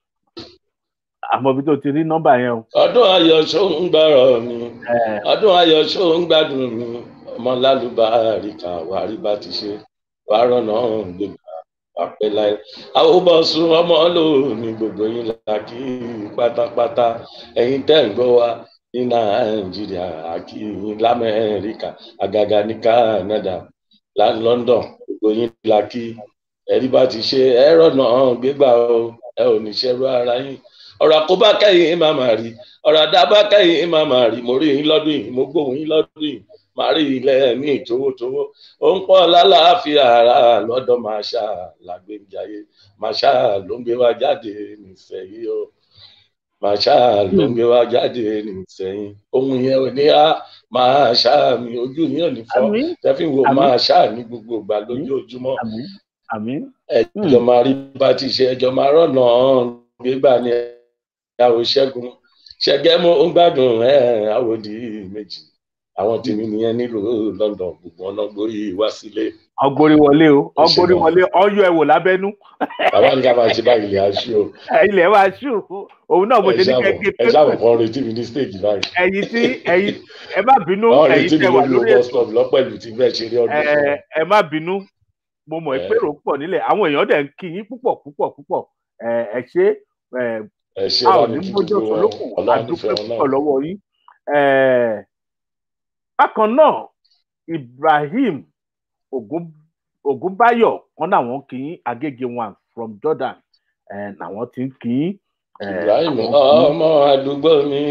àmọ́ bí tó ti rí nọ́mbà yẹn o ọdún ayọ̀ ṣó ń gbọ́rọ̀ mi ẹ ọdún ayọ̀ ṣó ń gbádùn mi ọmọ lálùbáríkà wàrí bá ti ṣe wàá rọ̀nà gbégbá àpẹ láì àwòbọ̀sùn ọmọ lónìí gbogbo yín la kí pátápátá ẹ̀yin tẹ́ ń gbọ́ wa ní nàìjíríà àkí yín lamẹ́ríkà àgàgà ní canada la london gbogbo yín la kí ẹ̀rí bá ti ṣe ẹ rọ̀nà gbégbá o ẹ ò ní ṣẹ́rú ara yín ọ̀rọ̀ àkóbá kẹ́yìn má má rí ọ̀rọ̀ àdábá kẹ́yìn má má rí mo rí yín lọ́dún yìí mo gbóhùn yín lọ́dún yìí màá rí ilẹ̀ ní ìtòwótòwó ó ń pọ̀ lálàáfíà ara lọ́dọ̀ màṣá làgbéjáyé màṣá ló ń gbé wa jáde nísẹ̀yìn o màṣá ló ń gbé wa jáde nísẹ̀yìn ohun yẹn ò ní á màṣá mi ojú yín ò ní fọ́ àmín tẹ́fí wo Àmín. màṣá ní gbogbo ìgbà lójoojúmọ́ àmín àmín ẹjọ máa rí bá ti ṣe ẹjọ máa rọnà gbégbá ni ìyàwó ṣẹ́gun ṣẹgẹmú ń gbádùn ẹ àwòdì méjì àwọn tèmi nìyẹn nílùú London gbogbo ọ̀nà gbóyè wá sílé ọgbórí wọlé o Ẹ ṣé ọgbórí gan. wọlé ọyọ ẹwò lábẹ́nú bàbá ní ká máa ṣe báyìí lè aṣọ o ilẹ̀ wa ṣù òun náà mo ẹ ṣe ní ṣàbọ̀ kẹ́kẹ́ ẹ ṣàbọ̀ kan retí mi ní stage báyìí ẹ̀yin tí ẹ̀yin ẹ má bínú wọn ẹ̀yin retí mi tẹ wà lórí lórí bus ètò stop lọ́pẹ̀lú tí bẹ́ẹ̀ ṣe rí ọdún ẹ fún ẹ má bínú mo mọ̀ Ẹ. pé rò pọ̀ nílẹ̀ àwọn èèyàn dẹ̀ ń kí yín púpọ̀ púpọ̀ púpọ̀ ẹ ẹ ṣe ẹ ẹ ṣe a ò bá ní mi kí mójó gbogbo wọn solókùn Ọlọ́run àdúpẹ́ nífẹ̀ẹ́ wọn púpọ̀ náà lọ́wọ́ yín ẹ bákan náà Ibrahim Ògún- ògúnbáyọ̀ wọn làwọn kì í agége one from jordan ẹ làwọn ti ń kì í. ẹ, ibrahim àwọn kì í- ọmọ àdúgbò mi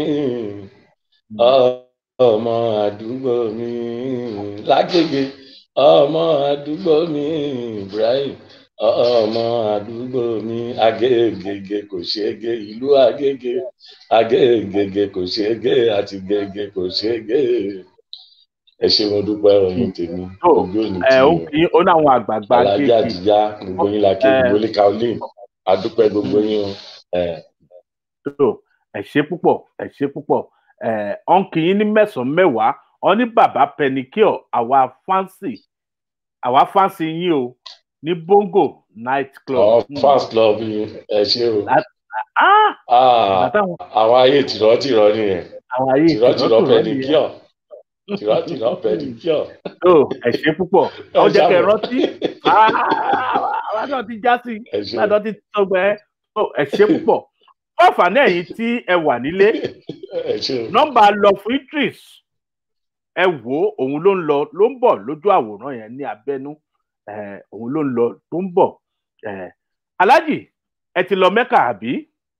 ọmọ àdúgbò mi lágbègbè ọmọ àdúgbò mi ibrahim ọmọ àdúgbò mi agégege kò ṣeége ìlú agége agégege kò ṣeége àti gègé kò ṣeége ẹ ṣe mo dúpẹ́ ọyìn tèmi tó ojú òní ẹ tí ó o kì í ó ní àwọn àgbààgbà alájà agége àtijá gbogbo yín la ké Ẹ. gbogbo ní kaolin adúpẹ́ gbogbo yín o ẹ tó ẹ ṣe púpọ̀ ẹ ṣe púpọ̀ ẹ ọ̀n kì í ní mẹ́sàn-án mẹ́wàá ọ ní bàbá pẹnikíọ̀ àwa fáǹsì àwa fáǹsì yín o ní bongo night club. àwọn Hmm. fans club yín ẹ ṣe o Ah, Ah, bàtà àwọn àwọn ayé tìrọ̀tìrọ̀ nìyẹn àwọn ayé tìrọ̀tìrọ̀ ìtìrọ̀tìrọ̀ nìyẹn. pẹ̀líkíọ̀ tìrọ̀tìrọ̀ pẹ̀líkíọ̀. tó ẹ ṣe púpọ̀ ọ jẹ́ kẹ́ ẹ rántí àwọn náà ti já sí ẹ ṣe ládọ́ ti tọgbẹ́ tó ẹ ṣe púpọ̀ fún àǹfààní ẹ̀yin tí ẹ wà nílé ẹ ṣe o nọ́mbà lọ fún idris ẹ wò ó òun ló ń lọ ló ń bọ̀ lójú àwòrán yẹn ní abẹ́nú eh, òun ló ń lọ tó ń bọ̀ eh, alájì ẹ ti lọ mẹ́kà àbí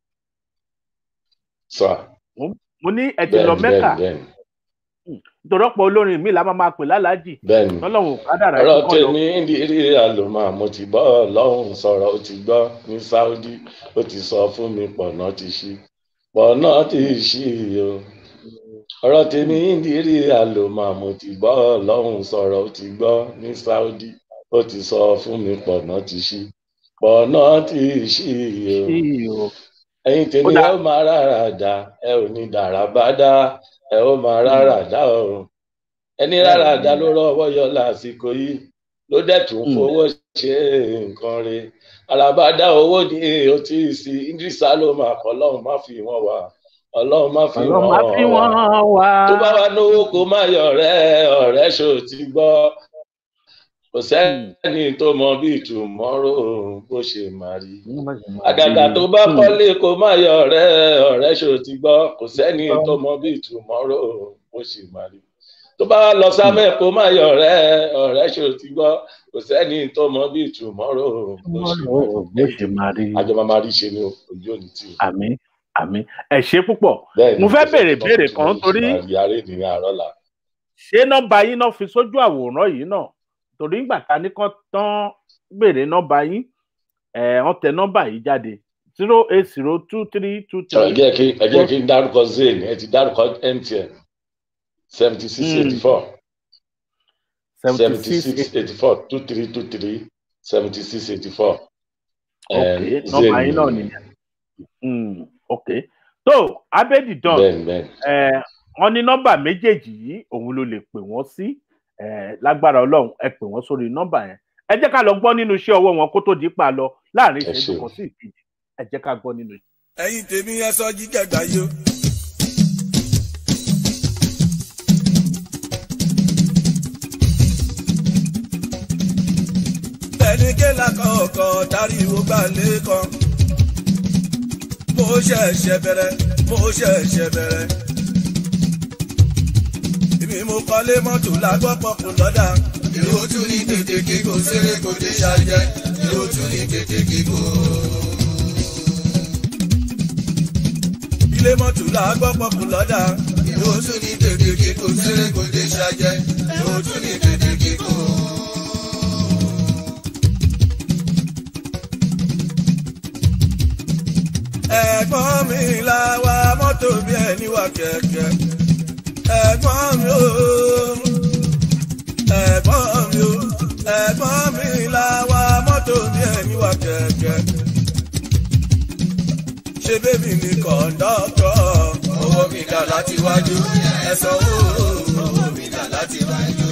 sà mo ní ẹ ti lọ bẹ́ẹ̀ni mẹ́kà bẹ́ẹ̀ni nítorí ọ̀pọ̀ olórin mi la máa máa pè lálàájì bẹ́ẹ̀ni lọ́lọ́run ò kádàrá ọ̀rọ̀ ẹ̀kọ́ lọ tèmi ń di rí àlòmọ́ mo ti gbọ́ ọlọ́run sọ̀rọ̀ ó ti gbọ́ ní saudi ó ti sọ fún mi pọ̀nà ti ṣí pọ̀nà ti ṣí o ọ̀rọ̀ tèmi ń di rí àlòmọ́ mo ti gbọ́ ọlọ́run sọ̀rọ̀ ó ti gbọ́ ní saudi ó ti sọ fún mi pọ̀nà ti ṣí pọ̀nà ti ṣí o sí o ẹ̀yin tèmi Ó ẹ dáa. ó máa rárá dá ẹ ò ní dàrá bá dá ẹ ó máa rárá dá o ẹni rárá dá ló rọwọ́ yọ lásìkò yìí ló dẹ̀ tún Mm. fowó ṣe nǹkan re alábàdá owó ní o tí ì sí idrisa ló máa kọ́ ọlọ́run má fi wọ́n wá ọlọ́run má fi ọlọ́run máa fi wọ́n wọ́n wá wá. tó bá wà lówó kó má yọ ọ̀rẹ́ ọ̀rẹ́ ṣò ti gbọ́ kò sẹ́ni tó mọ bí ìtumọ̀rò bó ṣe máa rí àgàgà tó bá kọ́lé kó má yọ ọ̀rẹ́ ọ̀rẹ́ ṣò ti gbọ́ kò sẹ́ni tó mọ bí ìtumọ̀rò bó ṣe máa rí tó bá lọ sámẹ́ kó má yọ ọ̀rẹ́ ọ̀rẹ́ ṣò ti gbọ́ kò sẹ́ni tó mọ bí ìtumọ̀rò bó ṣe máa rí bó ṣe máa rí àjọ máa máa rí ṣe ni o, ojú òní tì í. àmì àmì ẹ ṣe púpọ̀ bẹ́ẹ̀ ni Mo fẹ́ kò béèrè sẹ́ni tó béèrè mọ kan bí torí- ìtumọ̀ àrí ní àárọ̀ là ṣé nọ́mbà yín náà fi sójú àwòrán yìí náà torí ńgbà ta ní kán tán béèrè nọ́mbà yín ẹ wọ́n tẹ nọ́mbà yìí jáde zero eight zero two three two ẹ three jẹ́ kí ẹ jẹ́ kí n dárúkọ zayn ẹ ti dárúkọ mtn seventy six eighty four. seventy 76 six 84 23 23 76 84. ok nọ́mbà yín náà nìyẹn Mm, ok tó abedi dan bẹ́ẹ̀ni bẹ́ẹ̀ni ẹ wọ́n ní nọ́mbà méjèèjì yìí òun ló lè pè wọ́n sí ẹ lágbára Ọlọ́run ẹ pè wọ́n sórí nọ́mbà yẹn ẹ jẹ́ ká lọ gbọ́ nínú iṣẹ́ ọwọ́ wọn kó tó di pa lọ láàrin Ẹ ìṣẹ́jú ṣeun. kan sí ìkejì ẹ jẹ́ ká gbọ́ nínú ẹ̀yin tèmi ẹ sọ jíjẹgbà yó. ẹni kéla kọ̀ọ̀kan dáríwó gbà lẹ́kàn. mo ṣẹ̀ṣẹ̀ bẹ̀rẹ̀ mo ṣẹ̀ṣẹ̀ bẹ̀rẹ̀. ibi mo kọ́lé mọ́tò lágbọ́pọ̀ kò lọ́dà. èrò tún ní tètè kíkó séré kò dé ṣàjẹ́ èrò tún ní tètè kíkó. ilé mọ́tò lágbọ́pọ̀ kò lọ́dà. èrò tún ní tètè kíkó séré kò dé ṣàjẹ́ èrò tún ní tètè kíkó. ẹ̀gbọ́n mi la wa mọ́tò bí ẹni wà kẹ̀kẹ́. ẹ̀gbọ́n mi o ẹ̀gbọ́n mi o ẹ̀gbọ́n mi la wa mọ́tò bí ẹni wà kẹ̀kẹ́. ṣé bébì ni kọ̀ńdọ́tọ̀ owó mi dà láti wájú ẹ̀sán owó mi dà láti wájú.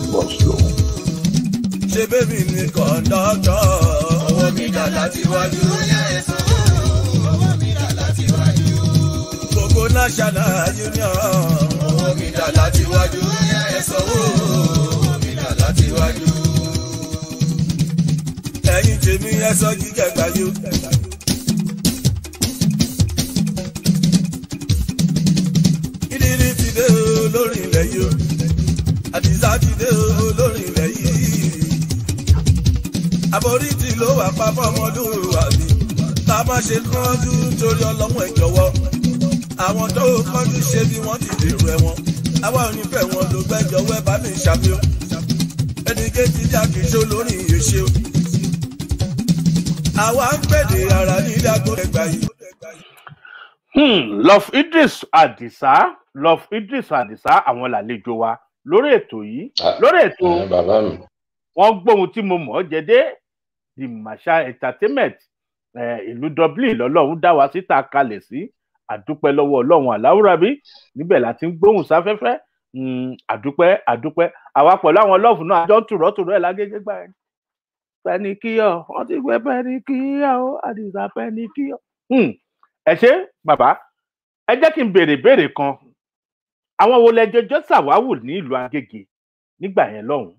ṣé bébì ni kọ̀ńdọ́tọ̀ owó mi dà láti wájú ẹ̀sán owó mi dà láti wájú. gbogbo national union owó mi dà láti wájú ẹ̀sán owó mi dà láti wájú. ẹ̀yin tèmi ẹ̀sọ́ jíjẹ gbàyò. ìdírí ti dé o lórí ilẹ̀ yìí o àdìsá ti dé o lórí ilẹ̀ yìí àforítì ló wà pa fọmọdún wà mí tá a má ṣe kánjú torí ọlọ́mọ ẹ̀ jọ̀wọ́ àwọn tó kánjú ṣe bí wọ́n ti dèrò ẹ̀wọ̀n àwa ò ní fẹ́ wọn ló gbẹ́jọ́ wẹ́ bá mi ṣàfihàn ẹnì kejì jákè ṣó lórí ìyèṣe o àwa ń pèdè ara ní ìdágbò ẹgbà yìí. Hmm, love idris adisa love idris adisa àwọn làlejò wa lórí ètò yìí Ah, lórí ètò ẹ, bàbá mi wọn gbóhun tí mo mọ̀ ọ́ jẹ́dé the masha entertainment eh, ìlú dublin lọ́lọ́run dá wa síta kalẹ̀ sí àdúpẹ́ lọ́wọ́ ọlọ́run aláwùrábí níbẹ̀ láti ń gbóhùn sáfẹ́fẹ́ Mm, àdúpẹ́ àdúpẹ́ àwa pẹ̀lú àwọn lọ́ọ̀fù náà àjọ ń tùrọ́tùrọ́ ẹ̀ lágége gbà ẹ̀ pẹ́nikíyọ̀ wọ́n ti gbé pẹ́nikíyọ̀ ó àdìsá pẹ́nikíyọ̀. Hmm, ẹ ṣe bàbá ẹ jẹ́ kí n béèrè béèrè kan àwọn wo lẹjọjọ ṣàwáwù ní ìlú agége nígbà yẹn lọ́hùn-ún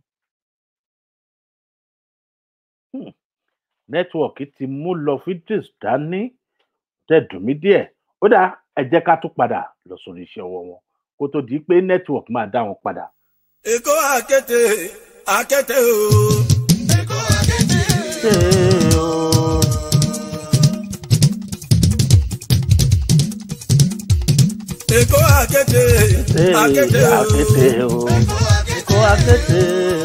Hmm, nẹ́tíwọ̀kì ti mú lọ fídíòs dání tẹ̀dùn mí díẹ̀ ó dá ẹ jẹ́ ká tún padà lọ sórí iṣẹ́ ọwọ́ wọn kó tó di pé nẹ́tíwọ̀kì máa dá wọn padà. èkó àkété àkété o. èkó àkété. èkó àkété àkété o. èkó àkété.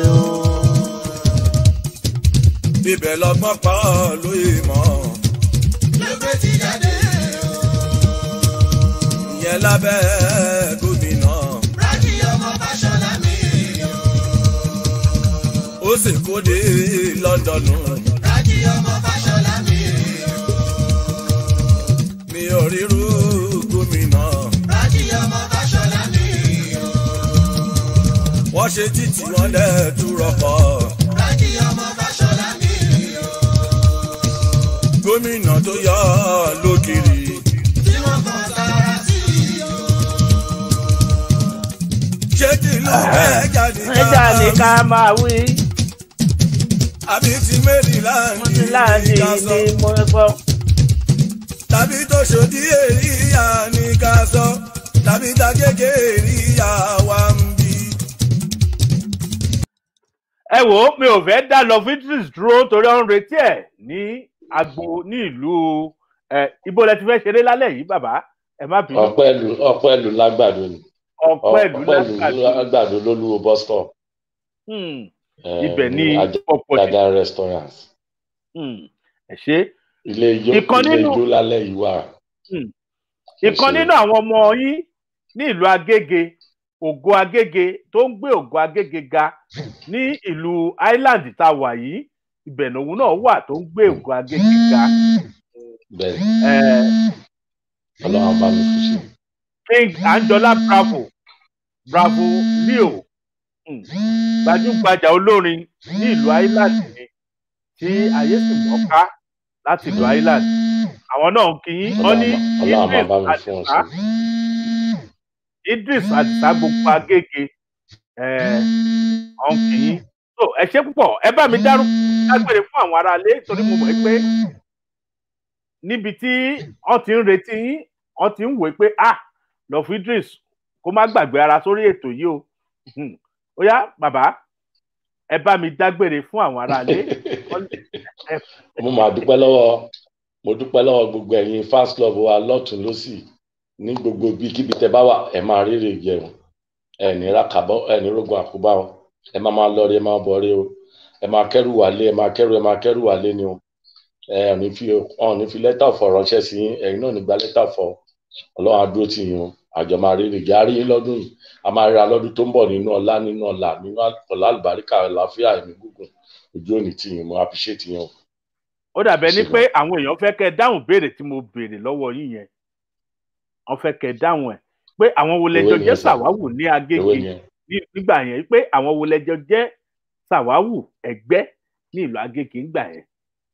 ibẹ̀ lọ́gbọ́n pa ọ́ lóye mọ́. lókè ti jáde o. ìyẹn lábẹ́ gómìnà. rájí ọmọ fàṣọlá mi o. ó sì kó dé lọ́ndọ̀nù. rájí ọmọ fàṣọlá mi o. mi ò ríru gómìnà. rájí ọmọ fàṣọlá mi o. wọ́n ṣe títí wọn dẹ̀ túrọ̀ pọ̀. rájí ọmọ fàṣọlá mi o. gómìnà tó yọ ọ́ lókìrì. tí wọ́n kàn sára sí i o. ṣé tìlú ẹja ẹja ni ká máa wí àbí ti mẹ́rìnláàndì ti láàdì ká sọ ní mo gbọ́. tàbí tó ṣòdí èríyá ní ká sọ tàbí tagége èríyá wa ń bí. ẹ wò ó mi ò fẹ́ dá lọ fitris dúró torí ó ń retí ẹ̀ ní agbo ní ìlú ẹ ibo lẹ ti fẹ́ ṣeré lálẹ́ yìí bàbá ẹ má bínú ọpẹ́ ìlú ọpẹ́ ìlú lágbàdo ni ọpẹ́ ìlú ọpẹ́ ìlú lágbàdo lágbàdo lólúwo bus stop Hmm, eh, ibẹ̀ ní Ajá- ọ̀pọ̀ ṣe Ajá restaurant ẹ ṣe ilé ijó Ìkan ilé nínú- ijó lálẹ́ yìí wà. ìkan ṣe. nínú àwọn ọmọ yín ní ìlú agége ògo agége tó ń gbé ògo agége ga ní ìlú island tá a wà yìí ibẹ̀ lòun náà wà tó ń gbé ògo agége ga bẹ́ẹ̀ ẹ ọlọ́run bá mi fún ṣe. king anjola bravo bravo leo um, gbajúgbajà olórin ní ìlú island ni tí ayé sì mọ́ká láti ìlú island àwọn náà ń kí yín wọ́n ní ọlọ́run máa idris bá mi fún ọ adisa ṣe. idris adisa gbogbo agége ọ̀hún kì í so ẹ ṣe púpọ̀ ẹ bá mi dárú dágbére fún àwọn aráalé torí mo mọ̀ pé níbi tí wọ́n ti ń retí yín wọ́n ti ń wò pé ah lọ fún idris kó má gbàgbé ara sórí ètò yìí o Hmm. ó yá bàbá ẹ bá mi dágbére fún àwọn aráalé mo máa dúpẹ́ lọ́wọ́ mo dúpẹ́ lọ́wọ́ gbogbo ẹ̀yin fans club wa lọ́tún lọ́sì ní gbogbo ibikíbi tẹ bá wà ẹ máa rírì jẹun ẹ ní rákàbọ ẹ ní rógun àkóbá o ẹ máa máa lọ rí ẹ máa bọ̀ rí o ẹ máa kẹ́rù wálé ẹ máa kẹ́rù ẹ máa kẹ́rù wálé ni o ẹ ò ní fi ọ ní fi lẹ́tà ọ̀fọ̀ ránṣẹ́ sí yín ẹ̀yin náà ní gba lẹ́tà ọ̀fọ̀ ọlọ́run á dúró tì yín o àjọ máa rírì jẹ́ àárí yín lọ́dún yìí a máa ríra lọ́dún tó ń bọ̀ nínú ọlá nínú ọlà nínú ọlá àlùbáríkà àlàáfíà ẹ̀mí gígùn ojú òní tì yín mo appreciate yín o. ó dàbẹ ní Ṣé pé àwọn èèyàn fẹ́ kẹ́ ẹ dáhùn béèrè tí mo béèrè lọ́wọ́ yín yẹn wọ́n fẹ́ kẹ́ ẹ dáhùn ẹ̀ pé àwọn wo lẹjọ Ewé jẹ́ nìyẹn sà. sàwáwù ní agége ewé yẹn ní- nígbà yẹn pé àwọn wo lẹjọ jẹ́ sàwáwù ẹgbẹ́ ní ìlú agége ńgbà yẹn.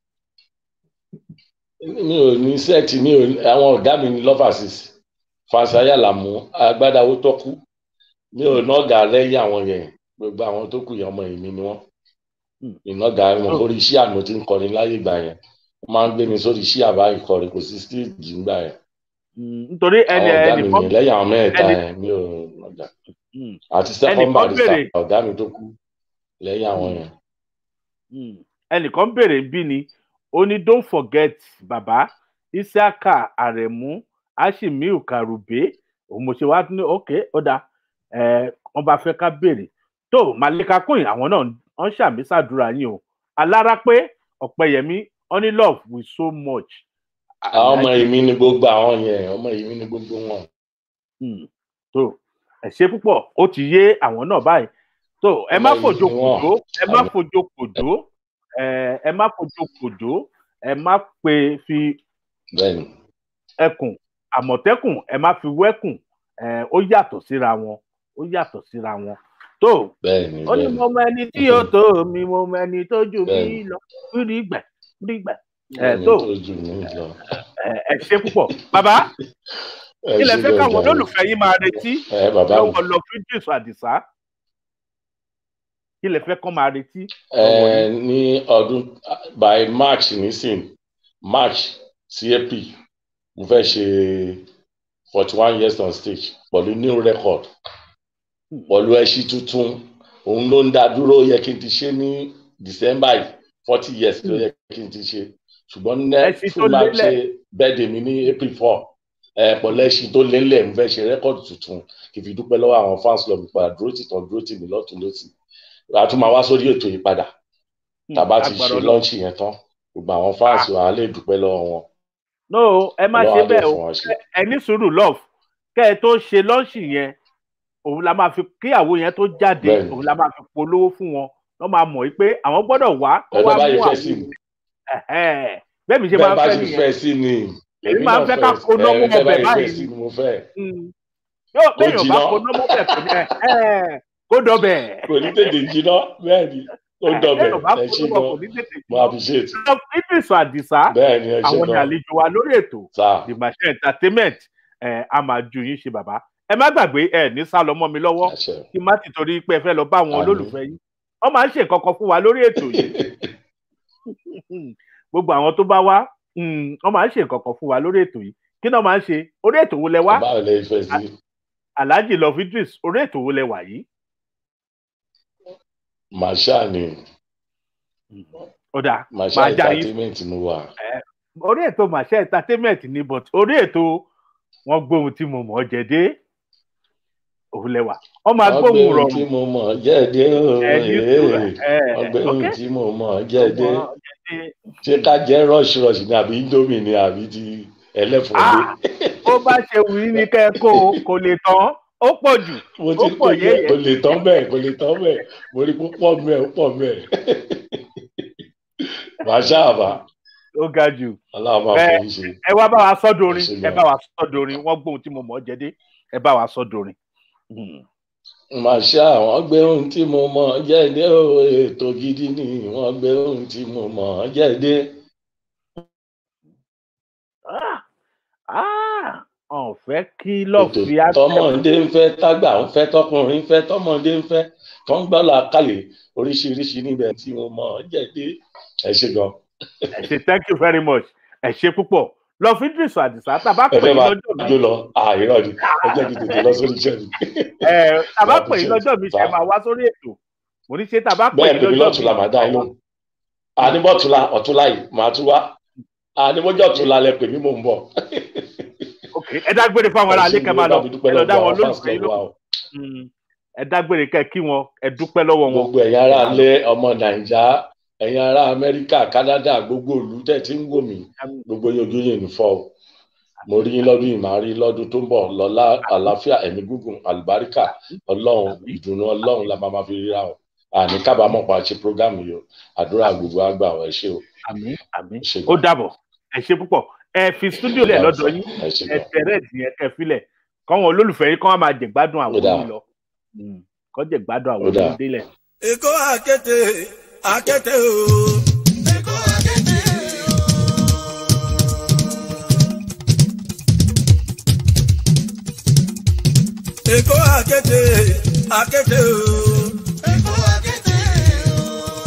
mi ò ní sẹ́ẹ̀tì mi ò àwọn ọ̀gá mi ní lọ́fàsìs fàṣàyà làmú agbádáwó tọ́kú mi ò nọ́ọ̀gà lẹ́yìn àwọn yẹn gbogbo àwọn tó kù yẹn ọmọ ìmí ni wọ́n Hmm. ìnọ́ọ̀gà wọn orí iṣẹ́ àná tí ń kọrin láyé ìgbà yẹn wọ́n máa ń gbé mi sórí iṣẹ́ àbá ìkọrin kò sí stíìjì ńgbà yẹn Mm, nítorí ẹni àwọn ọ̀gá mi ẹnìkan yẹn lẹ́yìn àwọn mẹ́ẹ̀ta ẹni- yẹn mi ò nọ́ọ̀gà Mm, àti second ẹnìkan barrister béèrè- ọ̀gá mi tó kú lẹ́yìn àwọn Hmm. yẹn mm. ẹnìkan béèrè bí ni ó ní don't forget bàbá isiaka aremu ashimiu karube òun mo ṣe wá ní ok ó dáa ẹ wọn bá fẹ́ ká béèrè tó malika queen àwọn náà wọn ṣàmì sàdúrà yín o alára pé ọpẹyẹmí honey love with so much. àwọn ọmọ èmi ni gbogbo àwọn yẹn ọmọ èmi ni gbogbo wọn. Hmm, tó ẹ ṣe púpọ̀ ó ti yé àwọn náà báyìí tó ẹ má Ọmọ fojo yìí ni wọ́n. kòjó ẹ má Àmì. fojo kòjó ẹ ẹ má fojo kòjó ẹ má pe fi bẹ́ẹ̀ni ẹkùn àmọ̀tẹ́kùn ẹ má fi wẹ́kùn ẹ ó yàtọ̀ síra wọn ó yàtọ̀ síra wọn tó bẹ́ẹ̀ni ó ní bẹ́ẹ̀ni mo mọ ẹni tí yóò tó mi mo mọ ẹni tó jù mí Bẹ́ẹ̀ni. lọ rí gbẹ rí gbẹ ẹ bẹ́ẹ̀ni tó tó jù mí lọ. ẹ ẹ ṣe púpọ̀ bàbá Ẹ kí lẹ ṣé fẹ́ káwọn gan-an. olólùfẹ́ yín máa retí ẹ bàbá mi lọ́wọ́ lọ fídíòs àdìsá kí lẹ fẹ́ kọ́ máa retí ẹ ní ọdún by march nísìn march sí april mo fẹ́ ṣe forty one years on stage pẹ̀lú new record pẹ̀lú ẹṣin tuntun òun ló ń dá dúró ó yẹ kí n ti ṣe ní december yìí forty years ló yẹ kí n ti ṣe ṣùgbọ́n Ẹṣin next tó máa lélẹ̀. ṣe birthday mi ní april four ẹ pẹ̀lú ẹṣin tó lélẹ̀ mo fẹ́ ṣe rẹ́kọ̀dì tuntun kì í fi dúpẹ́ lọ́wọ́ àwọn fans club padà dúró tì tán dúró tì mí lọ́tún lọ́sì a tún máa wá sórí ètò yìí padà tàbá ti Agbára ṣe Ọlọ́run. lọ́ọ̀ṣì yẹn tán gbogbo àwọn fans wa á lè dúpẹ́ lọ́wọ́ wọn no ẹ má ṣe Ọlọ́run á dẹ̀ bẹ́ẹ̀ o fún wọn ṣe. ẹ ní sùúrù love kẹ́ ẹ tó ṣe lọ́ọ̀ṣì yẹn òun la máa fi kíyàwó yẹn tó jáde Bẹ́ẹ̀ni. òun la máa fi polówó fún wọn wọ́n máa mọ̀ pé àwọn gbọ́dọ̀ wá kó ẹgbẹ́ wá báyìí mú fẹ́ àwọn sí ni Ẹ̀hẹ́n. bẹ́ẹ̀ mi ṣe bẹ́ẹ̀ máa bá fẹ́ ṣe nìyẹn fẹ́ sí ni Èmi máa ń fẹ́ ká kó lọ́wọ́ ẹ, bẹ́ẹ̀ ọbẹ̀ báyìí báyìí fẹ́ sí ni mo fẹ́ Mm. yóò Kó béèyàn bá jiná. kó nọ́mọ́ bẹ̀ kò ní ẹ̀hẹ́n. kó dọ̀bẹ̀ kò ní tètè jiná bẹ́ẹ̀ ni ó dọ̀bẹ̀ béèyàn bá ẹ kó ṣe nọ́mọ́ kò gan ní tètè mo appreciate jù ìdìsọ àdìsá bẹ́ẹ̀ ni ẹ ṣe àwọn ní gan àlejò wa lórí ètò sá the machine entertainment ẹ a máa ju yín ṣe bàbá ẹ má gbàgbé ẹ ní sá lọ mọ́ mi lọ́wọ́ àṣẹ kí má ti torí pé ẹ fẹ́ lọ bá àwọn Àmín. olólùfẹ́ yín wọ́n máa ń ṣe nǹkan kan fún wa lórí ètò yìí gbogbo àwọn tó bá wá mm, wọ́n máa ń ṣe nǹkan kan fún wa lórí ètò yìí kí náà máa ń ṣe orí ètò wo lẹ wá báwo lè fẹ́ sí alhaji love idris orí ètò wo lẹ wà yìí màṣá ni ó dáa màṣá máa já yín entertainment mo wà orí ètò màṣẹ entertainment ni but orí ètò wọn gbóhun tí mo mọ̀ ọ́ jẹ dé òun lẹ wà wọ́n máa ọgbẹ́ gbóhùn ohun tí rọrùn mo mọ̀ jẹ́ẹ̀dẹ́ ẹ ní sùúrù ẹ ọgbẹ́ ok ohun tí mo mọ̀ jẹ́ẹ̀dẹ́ Ọmọ jẹ́dé. ṣé ká jẹ́ rush rush ni àbí indomie ni àbí ti ẹlẹ́fọ̀ọ́dé Ah, bó bá ṣe wù í ní kẹ́ ẹ kó o kò lè tán ó pọ̀ jù mo ó ti pọ̀ kó jẹ́ yẹ́yẹ́. kò lè tán bẹ́ẹ̀ kò lè tán bẹ́ẹ̀ mo rí púpọ̀ mẹ́ẹ̀ ó pọ̀ mẹ́ẹ̀ màṣá àbá ó ga jù aláwọ̀ máa Bẹ́ẹ̀. fún yín ṣe ẹ wá bá wa sọ dorin Ẹ ṣé ẹ gan. bá wa sọ dorin wọ́n gbóhun tí mo mọ̀ ọ́ jẹ dé ẹ bá wa sọ dorin. Hmm. màṣá wọ́n gbé ohun tí mo mọ̀ jẹ́ẹ̀dẹ́ o ètò gidi ni wọ́n gbé ohun tí mo mọ̀ jẹ́ẹ̀dẹ́ Ah, ah, ọ̀ fẹ́ kí lọ́ọ̀ ètò fi á tọmọdé ń fẹ́ tágbà ń fẹ́ tọkùnrin ń fẹ́ tọmọdé ń fẹ́ tó ń gbọ́ làákàyè oríṣiríṣi níbẹ̀ tí mo mọ̀ jẹ́ẹ̀dẹ́ ẹ ṣe gan ẹ ṣe thank you very much ẹ ṣe púpọ̀ lọ fi Idris Àdìsá tàbá ẹ pè fẹ́ yín máa lọ́jọ́ mi jó lọ àìrọ̀ ni ẹ jẹ́ kí n tètè lọ sórí iṣẹ́ mi ẹ tàbá Máa pè yín appreciate. lọ́jọ́ mi ṣe Sá. máa wá sórí ètò mo ní ṣe tàbá pè bẹ́ẹ̀ yín pèmí lọ́jọ́ lọ́tùnla màá dá yín lóhùn àníbọ̀tùnla ọ̀túnla yìí màá tún wá àníbọ̀jọ́ ọ̀túnla lẹ pè mí mò ń bọ̀ ok ẹ dágbére fáwọn ará alẹ́ kẹ́ máa lọ ẹ lọ dá wọn lólùfẹ́ yín lọ́wọ́ lóhùn Mm. ẹ dágbére kẹ́ kí wọn ẹ dúpẹ́ lọ́wọ́ wọn gbogbo ẹ̀yin ará alẹ́ ọmọ nàìjà ẹ̀yin ará amẹ́ríkà kánádà gbogbo ìlú tẹ̀ tí ń wò mí gbogbo yín ojú yín ní fọ́ o mo rí yín lọ́dún yìí màá rí lọ́dún tó ń bọ̀ lọ́lá àlàáfíà ẹ̀mí gígùn àlùbáríkà ọlọ́run ìdùnnú ọlọ́run la máa ma fi ríra o àní kábàámọ̀ pa ṣe prógámù yìí o àdúrà gbogbo àgbà ọ̀ ẹ ṣé o àmín àmín ẹ ṣé ó gan dàbọ̀ ẹ ṣe púpọ̀ ẹ fi stúdíò lẹ̀ lọ́dọ̀ yín ẹ ṣé ẹ gan tẹ̀rẹ̀ ìdìyẹn kẹ́ filẹ̀ kọ́wọn olólùfẹ́ yín kọ́ wọn máa jẹ̀gbádùn àwọn Ó dáa. yín lọ Mm. kọ́ jẹ̀gbádùn àwọn Ó dáa. yín délẹ̀. Èkó àkété àkété o. Èkó àkété o. Èkó àkété àkété o. Èkó àkété o.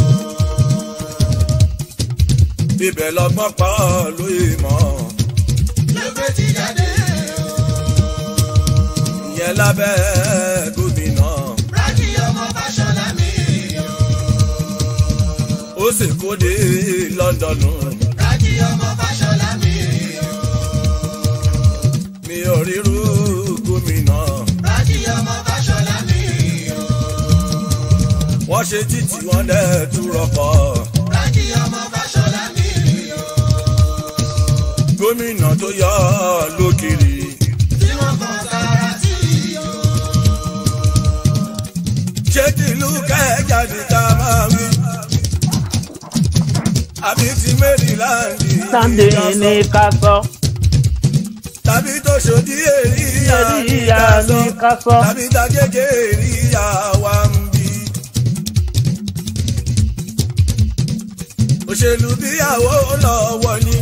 Ibẹ̀ lọ́gbọ́n pa lóye mọ́. Lọ́gbẹ́ ti jáde o. Ìyẹn lábẹ́ gómìnà. Rájí ọmọ Fáṣọlá mi o. Ó ṣèkó dé lọ́ndọ̀nù. rájí ọmọ fàṣọlá mi o. mi ò ríru gómìnà. rájí ọmọ fàṣọlá mi o. wọ́n ṣe títì wọ́n dẹ̀ tún rọkọ̀. rájí ọmọ fàṣọlá mi o. gómìnà tó yọ lókìrì. tí wọ́n kàn sára sí o. ṣé tìlú kẹjà ní ká máa wí. àbí ti maryland Sunday ní ká sọ. tàbí tó ṣòdí èríyá ní Èríyá ká sọ ní ká sọ. tàbí tàgége èríyá wa ń bí. òṣèlú bíyàwó lọ́wọ́ ni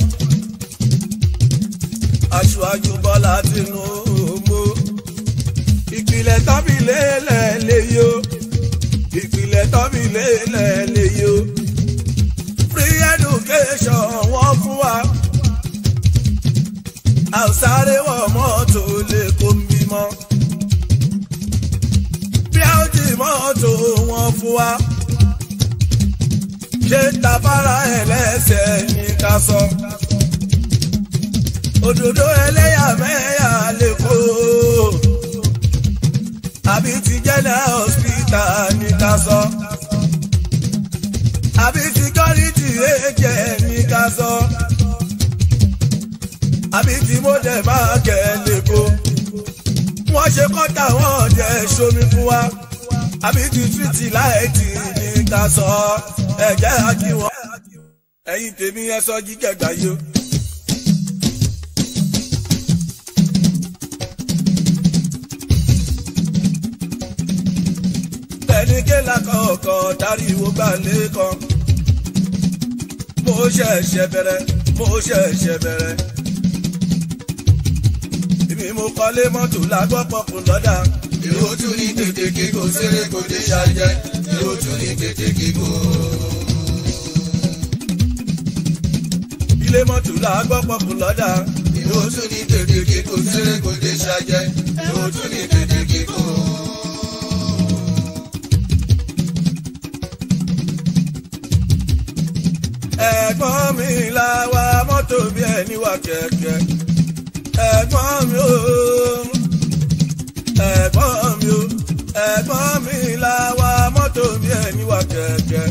aṣáájú bọ́lá tinubu ìpìlẹ̀ tábìlẹ̀ lẹ́lẹ́yìí o ìpìlẹ̀ tábìlẹ̀ lẹ́lẹ́yìí o free education wọ́n fún wa a ò sáré wọ mọ́tò lè kó ń bímọ bí a ó ti mọ́tò wọn fún wa ṣé tafara ẹlẹ́sẹ̀ ní ká sọ òdòdó ẹlẹ́yàmẹ̀yà lè kó àbí ti general hospital ní ká sọ àbí security agent ní ká sọ àbí tí mo dẹ̀ máa kẹ́ lẹ́kọ́ wọ́n ṣe kọ́ta wọ́n jẹ́ sómi fún wa àbí ti tìrìtì láìtì ní ká sọ ẹ̀jẹ̀ àkí wọn. ẹ̀yin tèmi ẹ sọ jíjẹ gbàyò. ẹni kéla kọ̀ọ̀kan dáríwó gbà lẹ́kàn. mo ṣẹ̀ṣẹ̀ bẹ̀rẹ̀ mo ṣẹ̀ṣẹ̀ bẹ̀rẹ̀. èmi mo kọ́lé mọ́tò lágbọ́pọ̀ kù lọ́dà. èrò tún ní tètè kíkó séré kò dé ṣàjẹ́ èrò tún ní tètè kíkó. ilé mọ́tò lágbọ́pọ̀ kù lọ́dà. èrò tún ní tètè kíkó séré kò dé ṣàjẹ́ èrò tún ní tètè kíkó. ẹ̀gbọ́n mi la wa mọ́tò bí ẹni wà kẹ̀kẹ́. ẹ̀gbọ́n mi o ẹ̀gbọ́n mi o ẹ̀gbọ́n mi la wa mọ́tò bí ẹni wà kẹ̀kẹ́.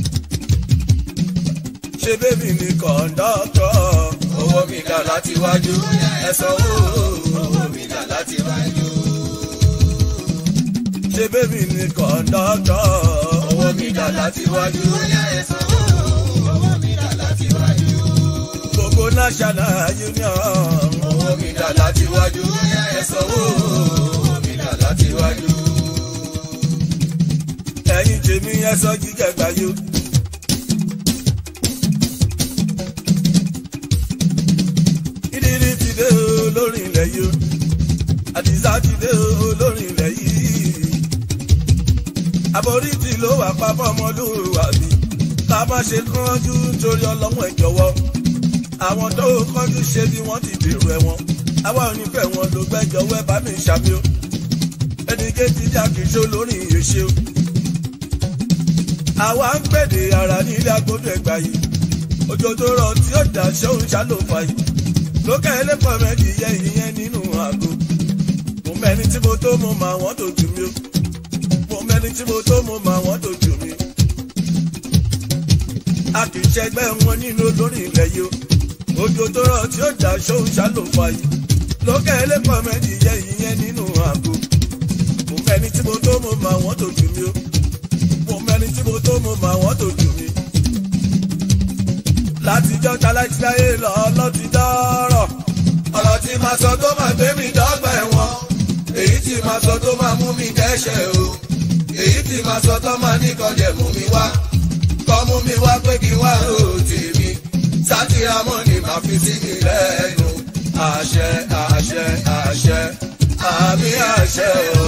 ṣé bébì ni kọ̀ńdọ́tọ̀ owó mi dà láti wájú ẹ sanwó owó mi dà láti wájú. ṣé bébì ni kọ̀ńdọ́tọ̀ owó mi dà láti wájú ẹ sanwó owó mi dà láti wájú. gbogbo national union. owó mi dà láti wájú ẹ sanwó owó mi dà láti wájú. ẹ̀yin tèmi ẹ sọ jíjẹ gbàyò. ìdírí ti dé o lórí ilẹ̀ yìí o àdìsá ti dé o lórí ilẹ̀ yìí. àbórí ti ló wà pápá ọmọlúwa mi ká má ṣe kánjú torí ọlọ́wọ́ ẹ̀ jọ̀wọ́. àwọn tó kánjú ṣe bí wọ́n ti bèrò ẹ̀wọ̀n àwa ò ní fẹ́ wọn ló gbẹ́jọ́ wẹ́ bá mi ṣàmì o ẹnì kejì jà kìí ṣó lórí ìyèṣe o àwa ń gbèdè ara nílé agbódò ẹgbà yìí òjò tó rọ tí ó dà ṣóun ṣàlòfà yìí lókè ẹlẹ́pọ̀ mẹ́jì yẹ ìyẹn nínú àgọ́ mo mẹ́ni tí mo tó mo mà wọ́n tó jù mí o mo mẹ́ni tí mo tó mo mà wọ́n tó jù mí. a kì í ṣẹgbẹ́ wọn nínú olórí ilẹ̀ yìí o òjò tó rọ tí ó dà ṣóun ṣàlòfà yìí lókè ẹlẹ́pọ̀ mẹ́jì yẹ ìyẹn nínú àgọ́ mo mẹ́ni tí mo tó mo mà wọ́n tó jù mí o mo mẹ́ni tí mo tó mo mà wọ́n tó jù mí. látijọ́ talájíláyé lọ lọ́ti dọ́rọ̀. ọ̀rọ̀ tí màá sọ tó máa gbé mi dọ́gba ẹ̀wọ̀n èyí tí màá sọ tó máa mú mi dẹ́ṣẹ̀ o èyí tí màá sọ tó máa ní kọjẹ̀ mú mi wá kọ́ mú mi wá pé kí wá rò tèmi sátìrámọ́ ni màá fi sí mi lẹ́nu àṣẹ àṣẹ àṣẹ àmì àṣẹ o.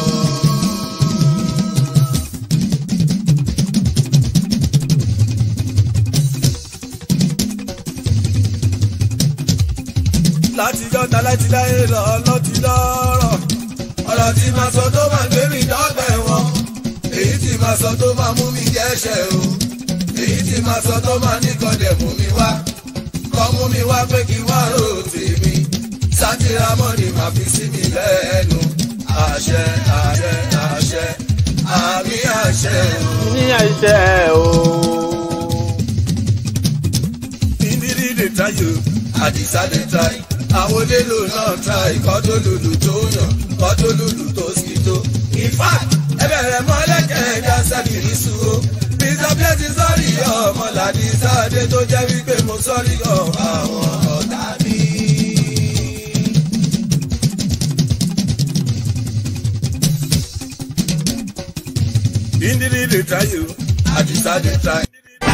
látijọ́ talájíláyé lọ lọ́ti dọ́rọ̀. ọ̀rọ̀ tí màá sọ tó máa gbé mi dọ́gba ẹ̀wọ̀n èyí tí màá sọ tó máa mú mi jẹ́ṣẹ̀ o èyí tí tí máa sọ tó máa ní kọ́dẹ̀ mú mi wá kọ́ mú mi wá pé kí wá rò tèmi sátìrà mọ́ni máa fi sí mi lẹ́nu àṣẹ àṣẹ àṣẹ àmì àṣẹ o. ní àṣẹ o. ìdírí lè tayò àdìsá lè tayò àwọn olélo náà try kọ́tó lùlù tó yàn kọ́tó lùlù tó sì tó. in fact ẹ bẹ̀rẹ̀ mọ́lẹ́kẹ̀ ẹ̀dá sẹ́kìrì sùúrù mr blessing sọ́ọ̀rì ọmọlàdí sáadé tó jẹ́ wípé mo sọ́ọ̀rì ọ̀ àwọn ọ̀tá mi. ìdírí lè tayò àdìsá lè tayò.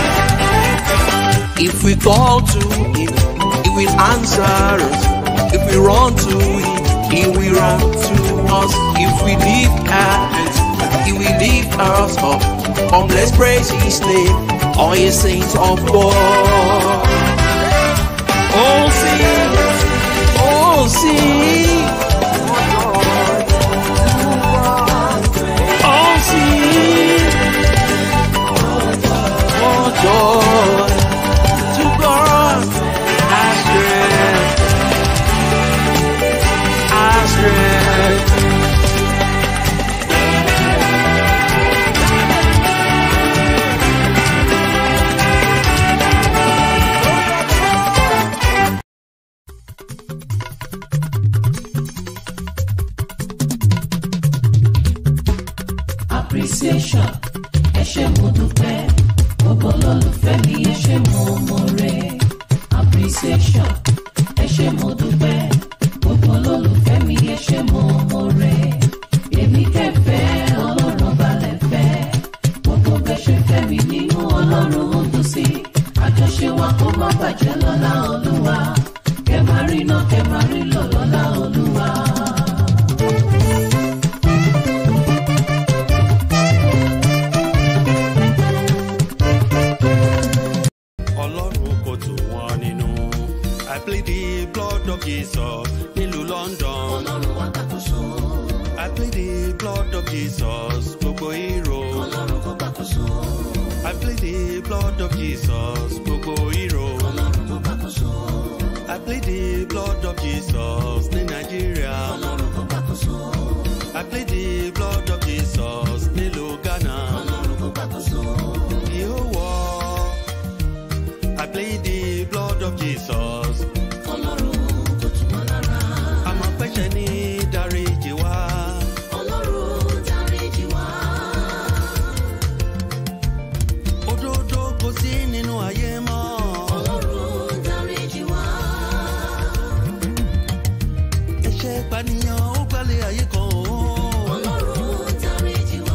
If we call to him, he will answer us. If we run to him, he will run to us. If we lift our hands, he will lift us up. Come, let's praise his name, all ye saints of God. Oh, sing, oh, sing. Oh, sing. Oh, joy to God, our strength, our strength. appreciation ẹ ṣé mo dúpẹ́ gbogbo olólùfẹ́ mi ẹ ṣé mo mọ̀re appreciation ẹ ṣé mo dúpẹ́ gbogbo olólùfẹ́ mi ẹ ṣé mo mọ̀re èmi kẹfẹ́ ọlọ́run balẹ̀ fẹ́ gbogbo bẹ́ ṣe fẹ́ mi nínú ọlọ́run ó dùn sí àjọṣe wa kó má bàjẹ́ lọ́lá olúwa kẹ máa rí náà kẹ máa rí lọ lọ́lá olúwa. ọlọ́run kò tù wọ́n nínú. I plead the blood of Jesus nílùú London. ọlọ́run wá gbàkóso I plead the blood of Jesus gbogbo hero. ọlọ́run kó gbàkóso I plead the blood of Jesus gbogbo hero. ọlọ́run kó gbàkóso I plead the blood of Jesus ní Nàìjíríà. ọlọ́run kó gbàkóso I plead the blood of Jesus nílùú Ghana. ọlọ́run kó gbàkóso The whole world. I plead the blood of Jesus. ọlọ́run kò tù wọ́n lára Àmọ́ pẹ́ṣẹ̀ ní dáríjì wá. ọlọ́run dáríjì wá Òdodo kò sí nínú ayé mọ́. ọlọ́run dáríjì wá Ẹ̀ṣẹ̀ ìpànìyàn ó gbalẹ̀ ayé kan o. ọlọ́run dáríjì wá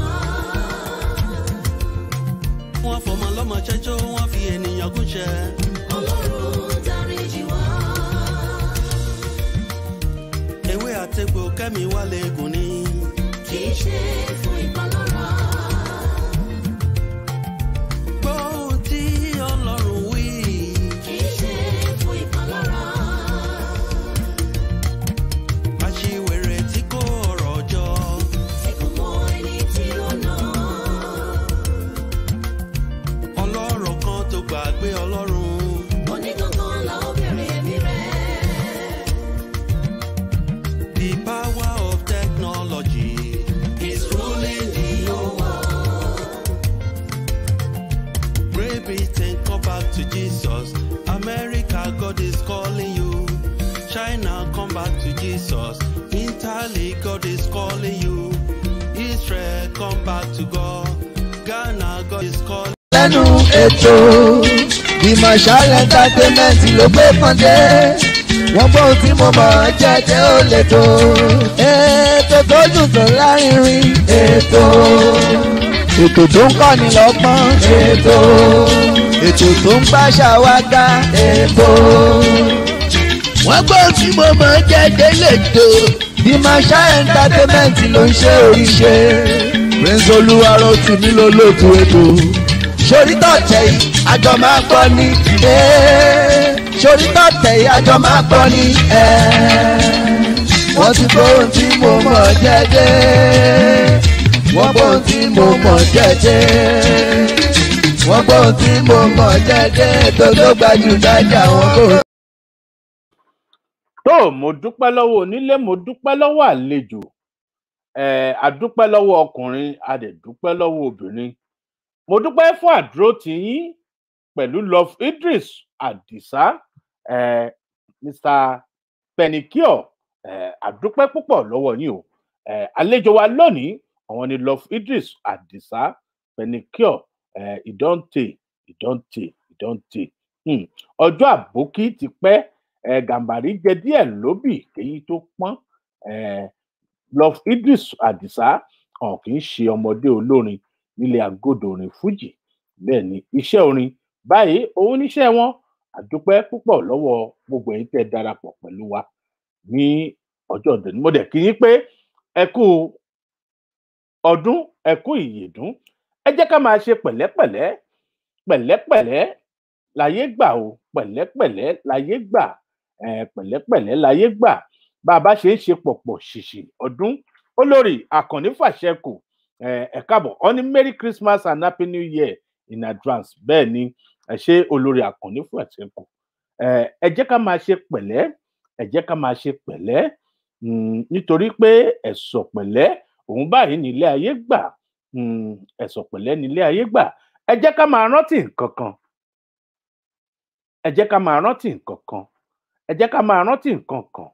Wọ́n fọmọ lọ́mọ ṣẹ́jọ́, wọ́n fi ènìyàn gúnṣẹ́. ọlọ́run dáríjì wá Ewé àtegbò kẹ́mi wálé gùn ni. kì í ṣe fún ìpalára Gbọ́ ohun tí Ọlọ́run wí. kì í ṣe fún ìpalára Aṣiwèrè tí kò ọ̀rọ̀ jọ. tí kò mọ ẹni tí ó nà Ọlọ́rọ̀ kan tó gbàgbé Ọlọ́run. onígangan la ó bẹ̀rẹ̀ ẹ̀mí rẹ̀. The power of technology is ruling the whole world. Great Britain, come back to Jesus. America, God is calling you. China, come back to Jesus. Italy, God is calling you. Israel, come back to God. Ghana, God is calling lẹ́nu ètò Marshall entertainment ló gbé pọ́ndé wọ́n gbọ́ ohun tí mo mọ̀ ọ́ jẹ́jẹ́ ó lè tó ètò tó dùn tó lárinrin ètò ètò tó ń kọ́ni lọ́gbọ́n ètò ètò tó ń gbàṣà wá ga ètò wọ́n gbọ́ ohun tí mo mọ̀ ọ́ jẹ́jẹ́ lè tó Marshall entertainment ló ń ṣe oríṣe prince olúwarọ̀ tì mí lólótú ètò sórí tọ̀tẹ̀ yìí àjọ máa gbọ́ ní sórí tọ̀tẹ̀ yìí àjọ máa gbọ́ ní wọ́n ti gbọ́ ohun tí mo mọ̀ jẹ́jẹ́ wọ́n gbọ́ ohun tí mo mọ̀ jẹ́jẹ́ wọ́n gbọ́ ohun tí mo mọ̀ jẹ́jẹ́ ètò tó gbajúgbajà wọn kò tó mo dúpẹ́ lọ́wọ́ onílé mo dúpẹ́ lọ́wọ́ àlejò eh, àdúpẹ́ lọ́wọ́ ọkùnrin a dẹ̀ dúpẹ́ lọ́wọ́ obìnrin mo dúpẹ́ fún àdúró tiyín pẹ̀lú love idris adisa eh, mr penicure eh, àdúpẹ́ púpọ̀ lọ́wọ́ yín o eh, àlejò wa lónìí àwọn ni love idris adisa penicure eh, ìdọ́ǹtè ìdọ́ǹtè ìdọ́ǹtè hmm. ọjọ́ àbókí ti pẹ́ eh, gàmbàrí jẹ díẹ̀ lóbì èyí tó pọ́n eh, love idris adisa hàn kì í ṣe ọmọdé olórin nílé agodo orin fuji bẹ́ẹ̀ ni iṣẹ́ orin báyìí òun níṣẹ́ wọn àdúpẹ́ púpọ̀ lọ́wọ́ gbogbo ẹ̀yin tẹ́ darapọ̀ pẹ̀lú wa ní ọjọ́ ọdún mo dẹ̀ kí yín pé ẹ kú ọdún ẹ kú ìyèdún ẹ jẹ́ ká máa ṣe pẹ̀lẹ́pẹ̀lẹ́ pẹ̀lẹ́pẹ̀lẹ́ láyé gbà o pẹ̀lẹ́pẹ̀lẹ́ láyé gbà eh, pẹ̀lẹ́pẹ̀lẹ́ láyé gbà bá a bá ṣe ń ṣe pọ̀pọ̀ ṣìṣì ọdún olórí àkànní fàṣẹkù ẹ káàbọ̀ ọ ní merry christmas and happy new year in advance bẹ́ẹ̀ ni ẹ ṣe olórí àkànní fàṣẹkù ẹ jẹ́ ká máa ṣe pẹ̀lẹ́ ẹ jẹ́ ká máa ṣe pẹ̀lẹ́ nítorí pé ẹ̀sọ̀ pẹ̀lẹ́ òun báyìí nílé ayé gbà ẹ̀sọ̀ pẹ̀lẹ́ nílé ayé gbà ẹ jẹ́ ká máa rántí nǹkan kan ẹ jẹ́ ká máa rántí nǹkan kan ẹ jẹ́ ká máa rántí nǹkan kan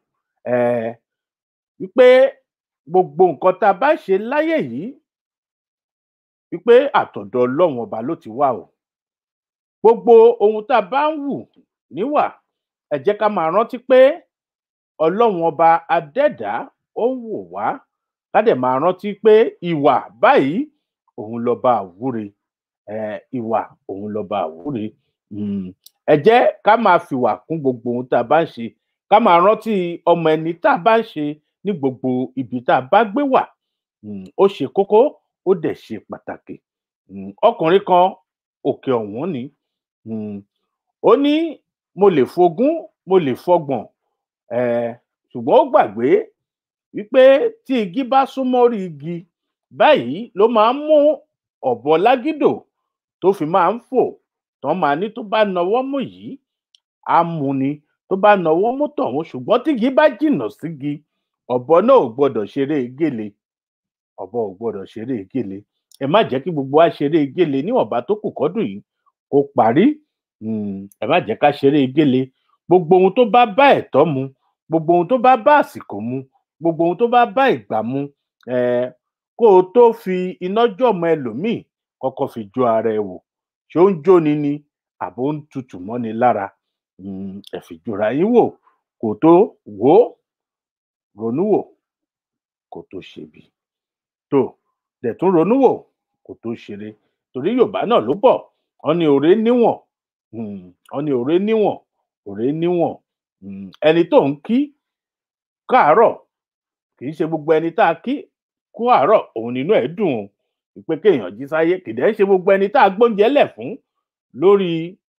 wípé gbogbo nǹkan tá a bá ṣe láyé yìí wípé àtọ̀dọ̀ ọlọ́run ọba ló ti wá o gbogbo ohun tá a bá ń wù níwà ẹ jẹ́ ká máa rántí pé ọlọ́run ọba adẹ́dá ó ń wò wá ká dẹ̀ máa rántí pé ìwà báyìí òun lọ́ba àwúre ìwà òun lọ́ba àwúre ẹ jẹ́ ká máa fìwà kún gbogbo ohun tá a bá ń ṣe ká máa rántí ọmọ ẹni tá a bá ń ṣe ní gbogbo ibi tá a bá gbé wà ó ṣe kókó ó dẹ̀ ṣe pàtàkì ọkùnrin kan òkè ọ̀hún ni ó ní mo lè fogún mo lè fọgbọ̀n ṣùgbọ́n ó gbàgbé wípé tí igi bá súnmọ́ orí igi báyìí ló máa ń mú ọ̀bọ lágídò tó fi máa ń fò tán máa ní tó bá nawọ́ mú yìí á mú ni tó bá nawọ́ mú tọ̀hún ṣùgbọ́n tí igi bá jìnnà sígi ọ̀bọ náà ò gbọdọ̀ ṣeré gèlè ọ̀bọ ò gbọdọ̀ ṣeré gèlè ẹ má jẹ́ kí gbogbo wa ṣeré gèlè níwọ̀nba tó kù kọ́dún yìí kó parí ẹ má jẹ́ ká ṣeré gèlè gbogbo ohun tó bá bá ẹ̀tọ́ mu gbogbo ohun tó bá bá àsìkò mu gbogbo ohun tó bá bá ìgbà mu kó o tó fi iná jọ̀mọ́ ẹlòmíì kọ́kọ́ fi jó ara ẹ wò ṣé ó ń jóni ni àbó ń tutù mọ́ni lára ẹ fi jọra yín wò kó tó wò ó ronú wò kó tó ṣebi tó dẹ̀ tún ronú wò kó tó ṣeré torí yorùbá náà ló bọ̀ wọ́n ní òré níwọ̀n wọ́n ní òré níwọ̀n òré níwọ̀n ẹni tó ń kí káàárọ̀ kì í ṣe gbogbo ẹni tá a kí kú àárọ̀ òun nínú ẹ̀ dùn ún pé kéèyàn jí sáyé kìdẹ́ ń ṣe gbogbo ẹni tá a gbóúnjẹ lẹ̀ fún lórí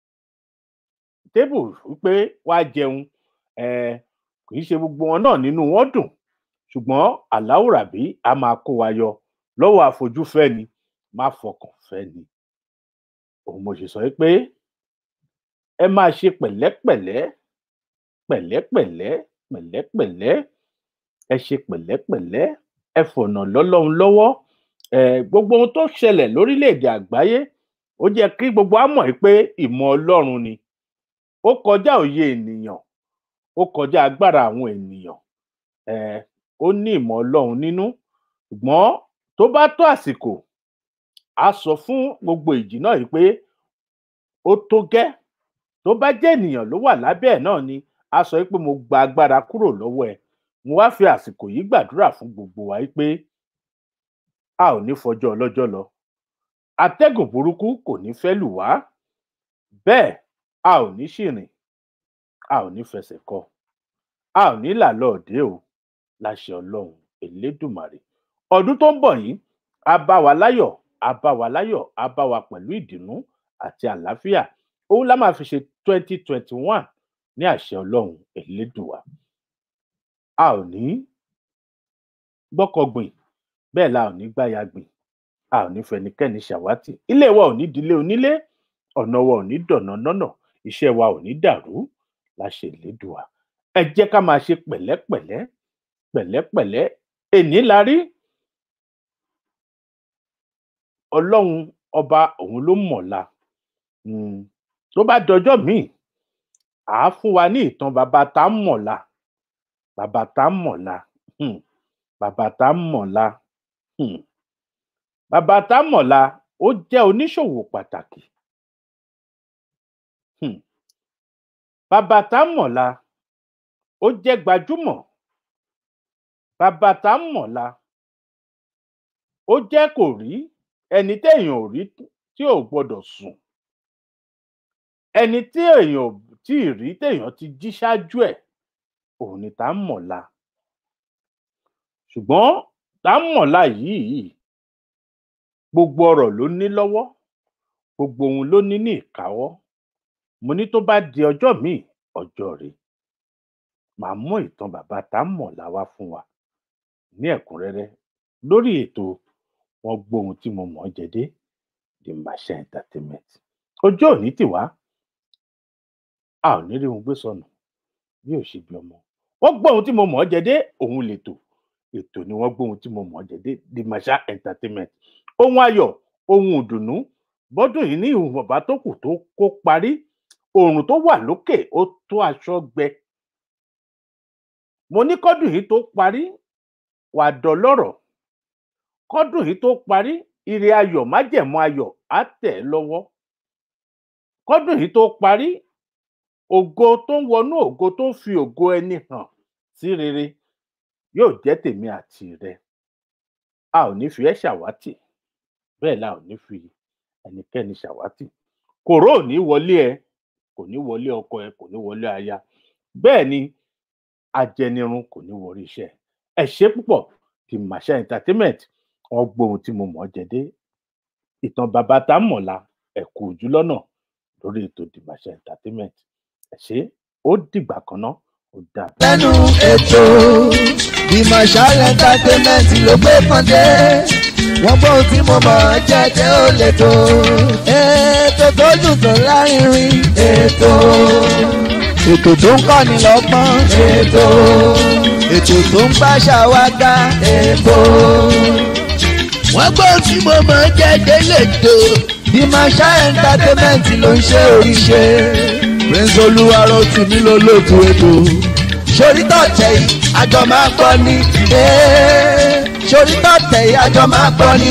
tébù wípé wá jẹun kì í ṣe gbogbo wọn náà nínú wọn dùn ṣùgbọ́n aláwùrábí a máa kó wa yọ lọ́wọ́ àfojúfẹ́ni má fọkàn fẹ́ni òun mo ṣe sọ pé ẹ máa ṣe pẹ̀lẹ́pẹ̀lẹ́ pẹ̀lẹ́pẹ̀lẹ́ pẹ̀lẹ́pẹ̀lẹ́ ẹ ṣe pẹ̀lẹ́pẹ̀lẹ́ ẹ fọ̀nà lọ́lọ́run lọ́wọ́ gbogbo ohun tó ṣẹlẹ̀ lórílẹ̀‐èdè àgbáyé ó jẹ́ kí gbogbo wa mọ̀ pé ìmọ̀ ọlọ́run ni ó kọjá òye ènìyàn ó kọjá agbára àwọn ènìyàn ó ní ìmọ̀ ọlọ́run nínú ṣùgbọ́n tó bá tó àsìkò a sọ fún gbogbo ìjì náà yìí pé ó tó gẹ́ tó bá jẹ́ ènìyàn ló wà lábẹ́ ẹ̀ náà ni a sọ pé mo gba agbára kúrò lọ́wọ́ ẹ̀ mo wá fi àsìkò yìí gbàdúrà fún gbogbo wa pé a ò ní fọjọ́ ọlọ́jọ́ lọ atẹ́gùn burúkú kò ní fẹ́ lù wá bẹ́ẹ̀ a ò ní ṣìrìn a ò ní fẹsẹ̀ kọ a ò ní là lọ́ọ̀dẹ́ o láṣẹ ọlọ́run elédùmarè ọdún tó ń bọ̀ yìí a bá wa láyọ̀ a bá wa láyọ̀ a bá wa pẹ̀lú ìdùnnú àti àlàáfíà òun la máa fi ṣe twenty twenty one ní àṣẹ ọlọ́run elédùwà a ò ní gbọ́kọ̀gbìn bẹ́ẹ̀ la ò ní gbáya gbìn a ò ní fẹnikẹ́ni ṣàwátì ilé wa ò ní dilé onílé ọ̀nà wa ò ní dọ̀nà nọ́nà iṣẹ́ wa ò ní dàrú láṣẹ ìlédùà ẹ jẹ́ ká máa ṣe pẹ̀lẹ́pẹ̀lẹ́ pẹ̀lẹ́pẹ̀lẹ́ èní la rí ọlọ́run ọba òun ló mọ̀la um tó bá dọjọ́ míì à á fún wa ní ìtàn bàbá tá ń mọ̀la bàbá tá ń mọ̀la um bàbá tá ń mọ̀la um bàbá tá ń mọ̀la ó jẹ́ oníṣòwò pàtàkì um bàbá tá ń mọ̀la ó jẹ́ gbajúmọ̀ bàbá tá ń mọ̀la ó jẹ́ kò rí ẹni téèyàn ò rí tí ò gbọdọ̀ sùn ẹni tí èèyàn ò tí ì rí téèyàn ti jí ṣáájú ẹ̀ òun ni tá ń mọ̀la ṣùgbọ́n tá ń mọ̀la yìí gbogbo ọrọ̀ ló ní lọ́wọ́ gbogbo ohun ló ní ní ìkáwọ́ mo ní tó bá di ọjọ́ míì ọjọ́ rẹ̀ màá mú ìtàn bàbá tá ń mọ̀la wá fún wa ní ẹ̀kúnrẹ́rẹ́ lórí ètò wọn gbóhun tí mo mọ̀ ọ́ jẹ dé the Masha entertainment ọjọ́ òní tì wá a ò ní rí ohun gbé sọnù bí ò ṣe bí ọmọ wọn gbóhun tí mo mọ̀ ọ́ jẹ dé òun lètò ètò ni wọn gbóhun tí mo mọ̀ ọ́ jẹ dé the Masha entertainment ohun ayọ̀ ohun ìdùnnú bọ́dún yìí ní ìhùn bàbá tó kù tó kó parí oòrùn tó wà lókè ó tó aṣọ gbẹ mo ní kọ́dún yìí tó parí wà dọlọ́rọ̀ kọ́dún yìí tó parí ire ayọ̀ májẹ̀mú ayọ̀ á tẹ̀ ẹ́ lọ́wọ́ kọ́dún yìí tó parí ògo tó ń wọnú ògo tó ń fi ògo ẹni hàn sí rere yóò jẹ́ tèmi àti rẹ a ò ní fi ẹ́ ṣàwátì bẹ́ẹ̀ la ò ní fi ẹnikẹ́ni ṣàwátì kòró ò ní wọlé ẹ kò ní wọlé ọkọ ẹ kò ní wọlé aya bẹ́ẹ̀ ni ajẹnirun kò ní wọrí iṣẹ́ ẹ ṣé púpọ̀ ti Masha entertainment wọn gbóhun tí mo mọ̀ ọ́ jẹ dé ìtàn bàbá tá a mọ̀la ẹ̀kú ojú lọ́nà lórí ètò the Masha entertainment ẹ ṣé ó dìgbà kan náà ó dàbọ̀. lẹ́nu ètò the Masha entertainment ló gbé pọ́ndé wọ́n gbọ́ ohun tí mo mọ̀ ọ́ jẹ́ jẹ́ ó lè tó ètò tó dùn tó lárinrin ètò ètò tó ń kọ́ni lọ́gbọ́n ètò ètò tó ń báṣà wá ká ètò wọ́n gbọ́ ohun tí mo mọ̀ ọ́ jẹ́ jẹ́ lè tó the Masha entertainment ló ń ṣe oríṣe prince olúwarọ tì mí ló lóòtú ètò sórí tọ̀tẹ̀ yìí àjọ máa gbọ́ ní sórí tọ̀tẹ̀ yìí àjọ máa gbọ́ ní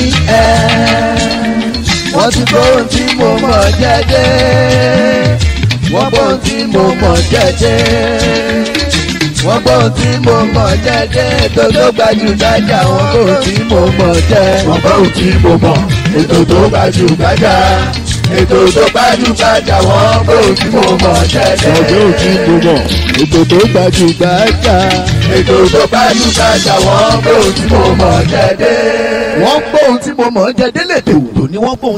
wọ́n ti gbóhùn tí mo mọ̀ jẹ́jẹ́ wọ́n gbóhùn tí mo mọ̀ jẹ́jẹ́ wọ́n gbóhùn tí mo mọ̀ jẹ́jẹ́ ètò tó gbajúgbajà wọ́n gbóhùn tí mo mọ̀ jẹ́ wọ́n gbóhùn tí mo mọ̀ ètò tó gbajúgbajà ètò tó gbajúgbajà wọ́n gbóhùn tí mo mọ̀ jẹ́jẹ́ wọ́n gbóhùn tí mo mọ̀ ètò tó gbajúgbajà ètò tó gbajúgbajà wọ́n gbóhùn tí mo mọ̀ jẹ́jẹ́ wọ́n gbóhùn tí mo mọ̀ jẹ́jẹ́ lè tèwò ní wọ́n gbóhùn.